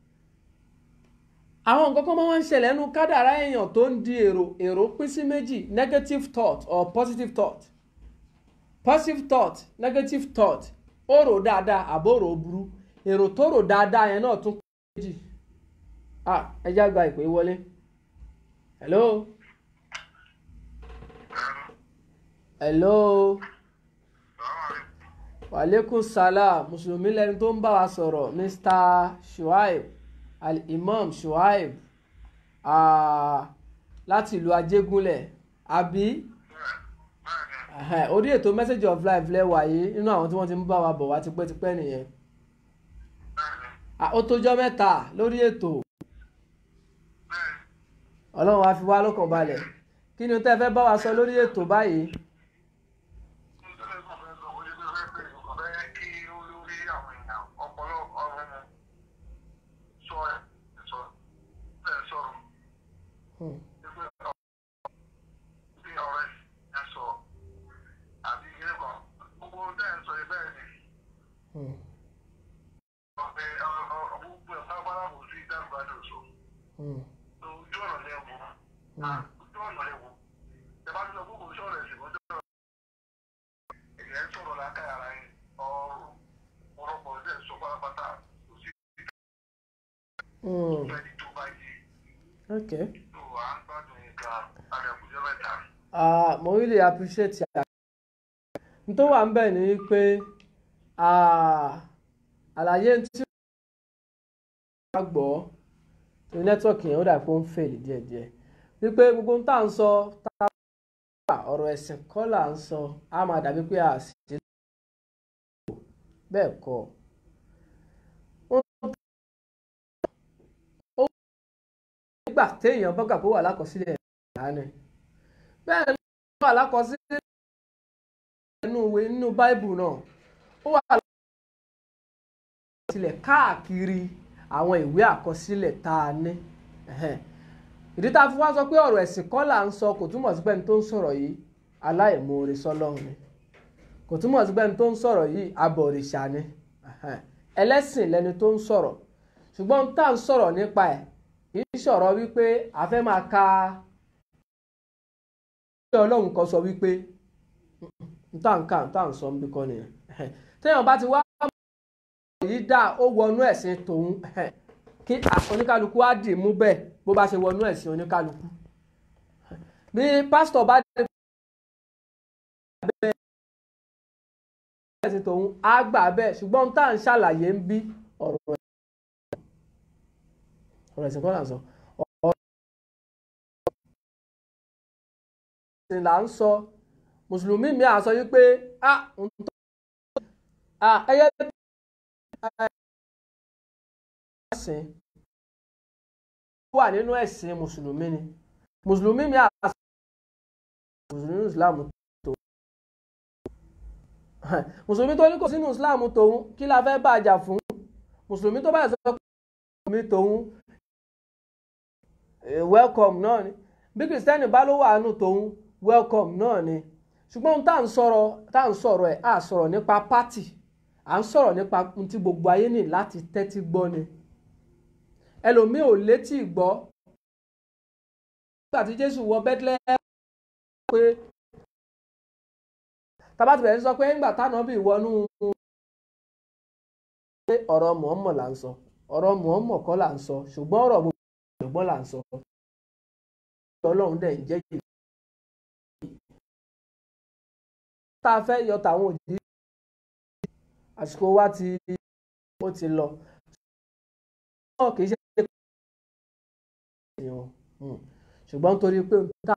S1: àwọn nǹkan kan máa ń ṣẹlẹ̀ nínú kádàrá èèyàn tó ń di èrò èrò pín sí méjì negative thought or positive thought positive thought negative thought ó rò dáadáa àbó rò burú èrò tó rò dáadáa yẹn náà tún pín méjì ah ẹ já gba ìpè wọlé hello hello wàlékún salam mùsùlùmí lẹni tó ń bá wa sọ̀rọ̀ mr shuaib al-imam shuaib láti ìlú ajégúnlẹ̀ àbí orí ètò message of life lẹ́wà yìí nínú àwọn tí wọ́n ti ń bá wa bọ̀ wá tipẹ́tipẹ́ nìyẹn ó tójọ́ mẹ́ta lórí ètò ọlọ́run á fi wá lọ́kàn balẹ̀ kí ni tẹ́ fẹ́ bá wa sọ lórí ètò báyìí. okay. Uh, mo really appreciate ya n tó wà ń bẹ̀ ni pé àlàyé tí wọ́n gbọ́ tó nẹ́tíwọ̀kì yẹn ó dà pé ó ń fèlè díẹ̀díẹ̀ wípé gbogbo ń tà ń sọ tá a bá ọ̀rọ̀ ẹ̀sìn kọ́ là ń sọ á máa dàbí pé a sì ṣe bẹ́ẹ̀ kọ́ ó nígbà téèyàn bọ́gà kó wà lákọsílẹ̀ ìdáni bẹ́ẹ̀ ni ó wà lákọsílẹ̀ nínú ìwé nínú báìbù náà ó wà lákọsílẹ̀ káàkiri àwọn ìwé àkọsílẹ̀ tá a ní ìdí tá a fi wá sọ pé ọ̀rọ̀ ẹ̀sìn kọ́ là ń sọ kò túmọ̀ sí pé ẹni tó ń sọ̀rọ̀ yìí aláìmoore sọ́lọ́run ni kò túmọ̀ sí pé ẹni tó ń sọ̀rọ̀ yìí abọ̀rìṣà ni ẹlẹ́sìn lẹni tó ń sọ̀rọ̀ ṣùgbọ́n tá à ń sọ̀rọ̀ nípa ẹ̀ kì í sọ̀rọ̀ wípé a fẹ́ máa ka ṣé ọlọ́run kan sọ wípé tá à ń kà tá à ń sọ ń bí kọ́ nìyẹn téèyàn bá ti wá yìí dá ó wọnú ẹ̀sìn tòun kí oníkálukú á dì mú bẹ́ẹ̀ bó bá ṣe wọnú ẹ̀sìn oníkálukú bí pásítọ̀ bá dé bẹ́ẹ̀ ẹ̀sìn tòun á gbà bẹ́ẹ̀ ṣùgbọ́n tá à ń ṣàlàyé ń bí ọ̀rọ̀ ẹ̀sìn kọ́ là ń sọ ọ̀rọ̀ ẹ̀sìn là ń sọ mùsùlùmí mi à sọ yí pé a ń tọ́ ẹyẹ ẹ̀sìn wà nínú ẹ̀sìn mùsùlùmí ni mùsùlùmí mi àṣà mùsùlùmí islam tó mùsùlùmí tó ní kò sínú islam tòun kí la fẹ́ bá a jà fún mùsùlùmí tó bá yẹ sọ pé mùsùlùmí tòun welcome náà ni bí kìrìsìtẹ́nì bá ló wà nù tòun welcome náà ni ṣùgbọ́n tá à ń sọ̀rọ̀ tá à ń sọ̀rọ̀ ẹ̀ à sọ̀rọ̀ nípa pátì à ń sọ̀rọ̀ nípa ohun tí gbogbo ayé ní láti tẹ́tí gbọ́ ni ẹlòmíì ò létí gbọ́ nígbà tí Jésù wọ Bethlehem pé tabati bẹ̀rẹ̀ sọ pé nígbà táwọn bí wọnú pé ọ̀rọ̀ Muhammad là ń sọ ọ̀rọ̀ Muhammad kọ́ là ń sọ ṣùgbọ́n ọ̀rọ̀ gbogbo ìgbọ́n là ń sọ Ọlọ́run dẹ̀ ń jẹ́ jù tá a fẹ́ yọ tàwọn òjì àsìkò wa ti ó ti lọ náà kì í ṣe ṣùgbọ́n torí pé tá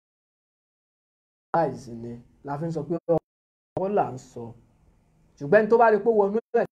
S1: láìsí ni la fi ń sọ pé ọwọ́ là ń sọ ṣùgbọ́n tó bá rí pé wọnú ẹ̀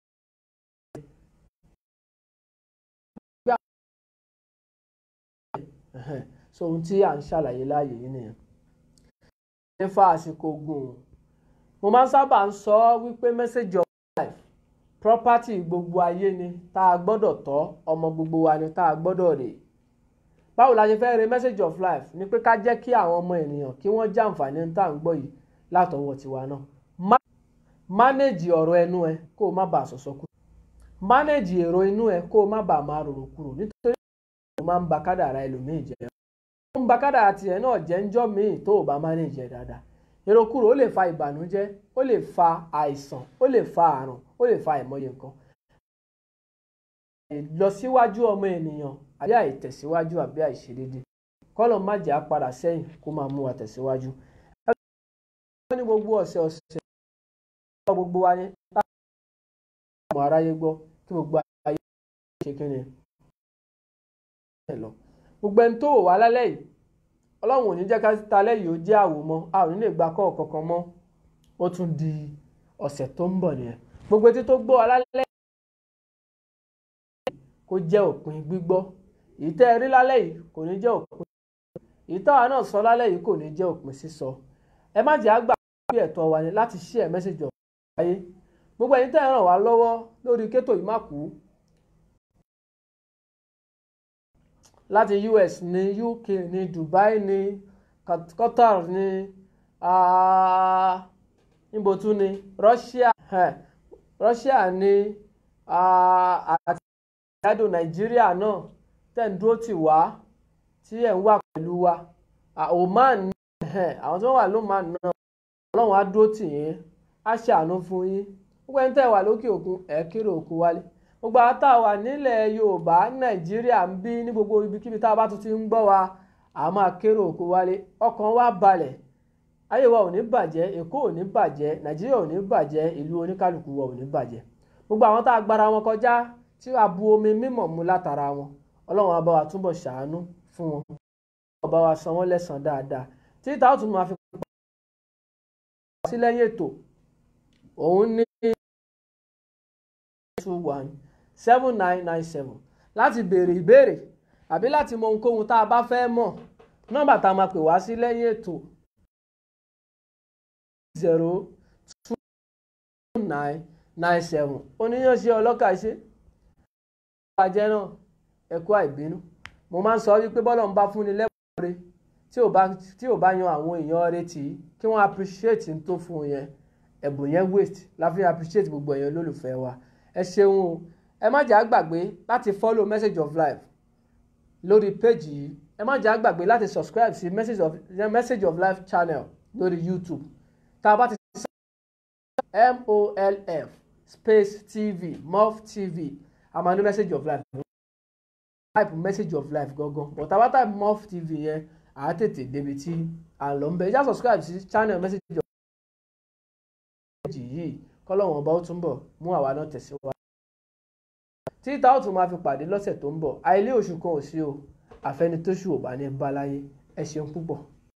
S1: so ohun tí à ń ṣàlàyé láàyè yìí nìyẹn nífa àsìkò gùn mo máa ń sábà ń sọ wípé message of life property gbogbo ayé ni tá a gbọ́dọ̀ tọ́ ọmọ gbogbo wa ni tá a gbọ́dọ̀ rè báwo la ṣe fẹ́ re message of life ni pé ká jẹ́ kí àwọn ọmọ ènìyàn kí wọ́n jàǹfààní tá à ń gbọ́ yìí látọwọ́ tiwa náà manage ọ̀rọ̀ ẹnu ẹ kó o má bàa sọ̀sọ̀ kú manage èrò inú ẹ kó o má bàa máa rorò kúrò nítorí o máa ń ba kádàrá ẹlòmíì jẹ́ ó ń ba kádàrá tiẹ̀ náà jẹ́ ńjọ́ míì tó o bá manage ẹ dáadáa èrò kúrò ó lè fa ìbànújẹ́ ó lè fa àìsàn ó lè fa àrùn ó lè fa ìmọye nǹkan ìlọsíwájú ọmọ ènìyàn àbí àìtẹ̀síwájú àbí àìṣedédé kọ́lọ̀ má jẹ́ àpadà sẹ́yìn kó máa mú wa tẹ̀síwájú. ẹgbẹ́ ní gbogbo ọ̀sẹ̀ ọ̀sẹ̀ gbọ́ gbogbo wa ní láti ọmọ aráyé gbọ́ kí gbogbo ayé ṣe kí ni. gbogbo ẹni tó wò wá lálẹ́ yìí ọlọ́run ò ní jẹ́ ká talẹ́ yìí ó jẹ́ àwòmọ́ a ò ní lè gba kọ́ kankan mọ́ ó tún di ọ̀sẹ̀ tó ń bọ̀ nìyẹn gbogbo etí tó gbọ́ alálẹ́ kó jẹ́ òpin gbígbọ́ èyí tẹ́ ẹ rí lálẹ́ yìí kò ní jẹ́ òpin èyí táwa náà sọ lálẹ́ yìí kò ní jẹ́ òpin sísọ ẹ má jẹ́ àgbà pé ẹ̀tọ́ wa ni láti share message ọ̀rọ̀ ayé gbogbo ẹ̀yin tẹ́ ẹ ràn wá lọ́wọ́ lórí kétò yìí má kú láti US ní UK ní Dubai ní Qatar ní níbo tún ní Russia Russia ní àti ìyádò Nàìjíríà náà tẹ̀ ń dúró tì wá tí ẹ̀ ń wà pẹ̀lú wa Oman àwọn tó wà lóman náà Ọlọ́run á dúró tì yín á ṣàánú fún yín gbogbo ẹni tẹ́ wà lókè òkun ẹ̀ kéré òkun wálé gbogbo àwọn tá a wà nílẹ̀ Yorùbá Nàìjíríà ń bí ní gbogbo ibikíbi tá a bá tún ti ń gbọ́ wa a máa kéré òkun wálé ọkàn wa balẹ̀ ayé wa ò ní bàjẹ́ Èkó ò ní bàjẹ́ Nàìjíríà ò ní bàjẹ́ ìlú oníkálukú wa ò ní bàjẹ́ gbogbo àwọn tá a gbára wọn kọjá tí a bu omi mímọ́ mu látara wọn ọlọ́run á bá wa túbọ̀ ṣàánú fún wọn ọlọ́run bá wa san wọ́n lẹ́san dáadáa tí táwọn tún máa fi sí lẹ́yìn ètò òun ní two one seven nine nine seven láti béèrè ìbéèrè àbí láti mọ ohunkóhun tá a bá fẹ́ mọ̀ nọ́mbà tá a máa pè wá sí lẹ́yìn ètò zero two nine nine seven oníyànṣe ọlọ́kà ṣe ìbàjẹ́ náà ẹ̀kú àìbínú mo máa ń sọ wípé bọ́lá ń bá fúnni lẹ́bùn rẹ tí ò bá tí ò bá yan àwọn èèyàn rẹ tì í kí wọ́n appreciate n tó fún un yẹn ẹ̀bùn yẹn waste láfi appreciate gbogbo èèyàn olólùfẹ́ wa ẹ ṣeun o ẹ má jẹ́ àgbàgbé láti follow message of life lórí péjì yìí ẹ má jẹ́ àgbàgbé láti subscribe sí message of message of life channel lórí youtube tá a bá ti sọ molf space tv mof tv a máa ní message of life type message of life gangan but àwa type mof tv yẹn à á tètè débi tí à ń lọ ń bẹ ẹ já subscribe sí channel message of life yìí kọ́lọ́wọ́n ọba ó túnbọ̀ mú àwa náà tẹ̀síwájú tí ìta ó tún máa fi pàdé lọ́sẹ̀ tó ń bọ̀ àìlé oṣù kan ò sí o àfẹnitóṣù ò bá ní bá láyé ẹ ṣeun púpọ̀.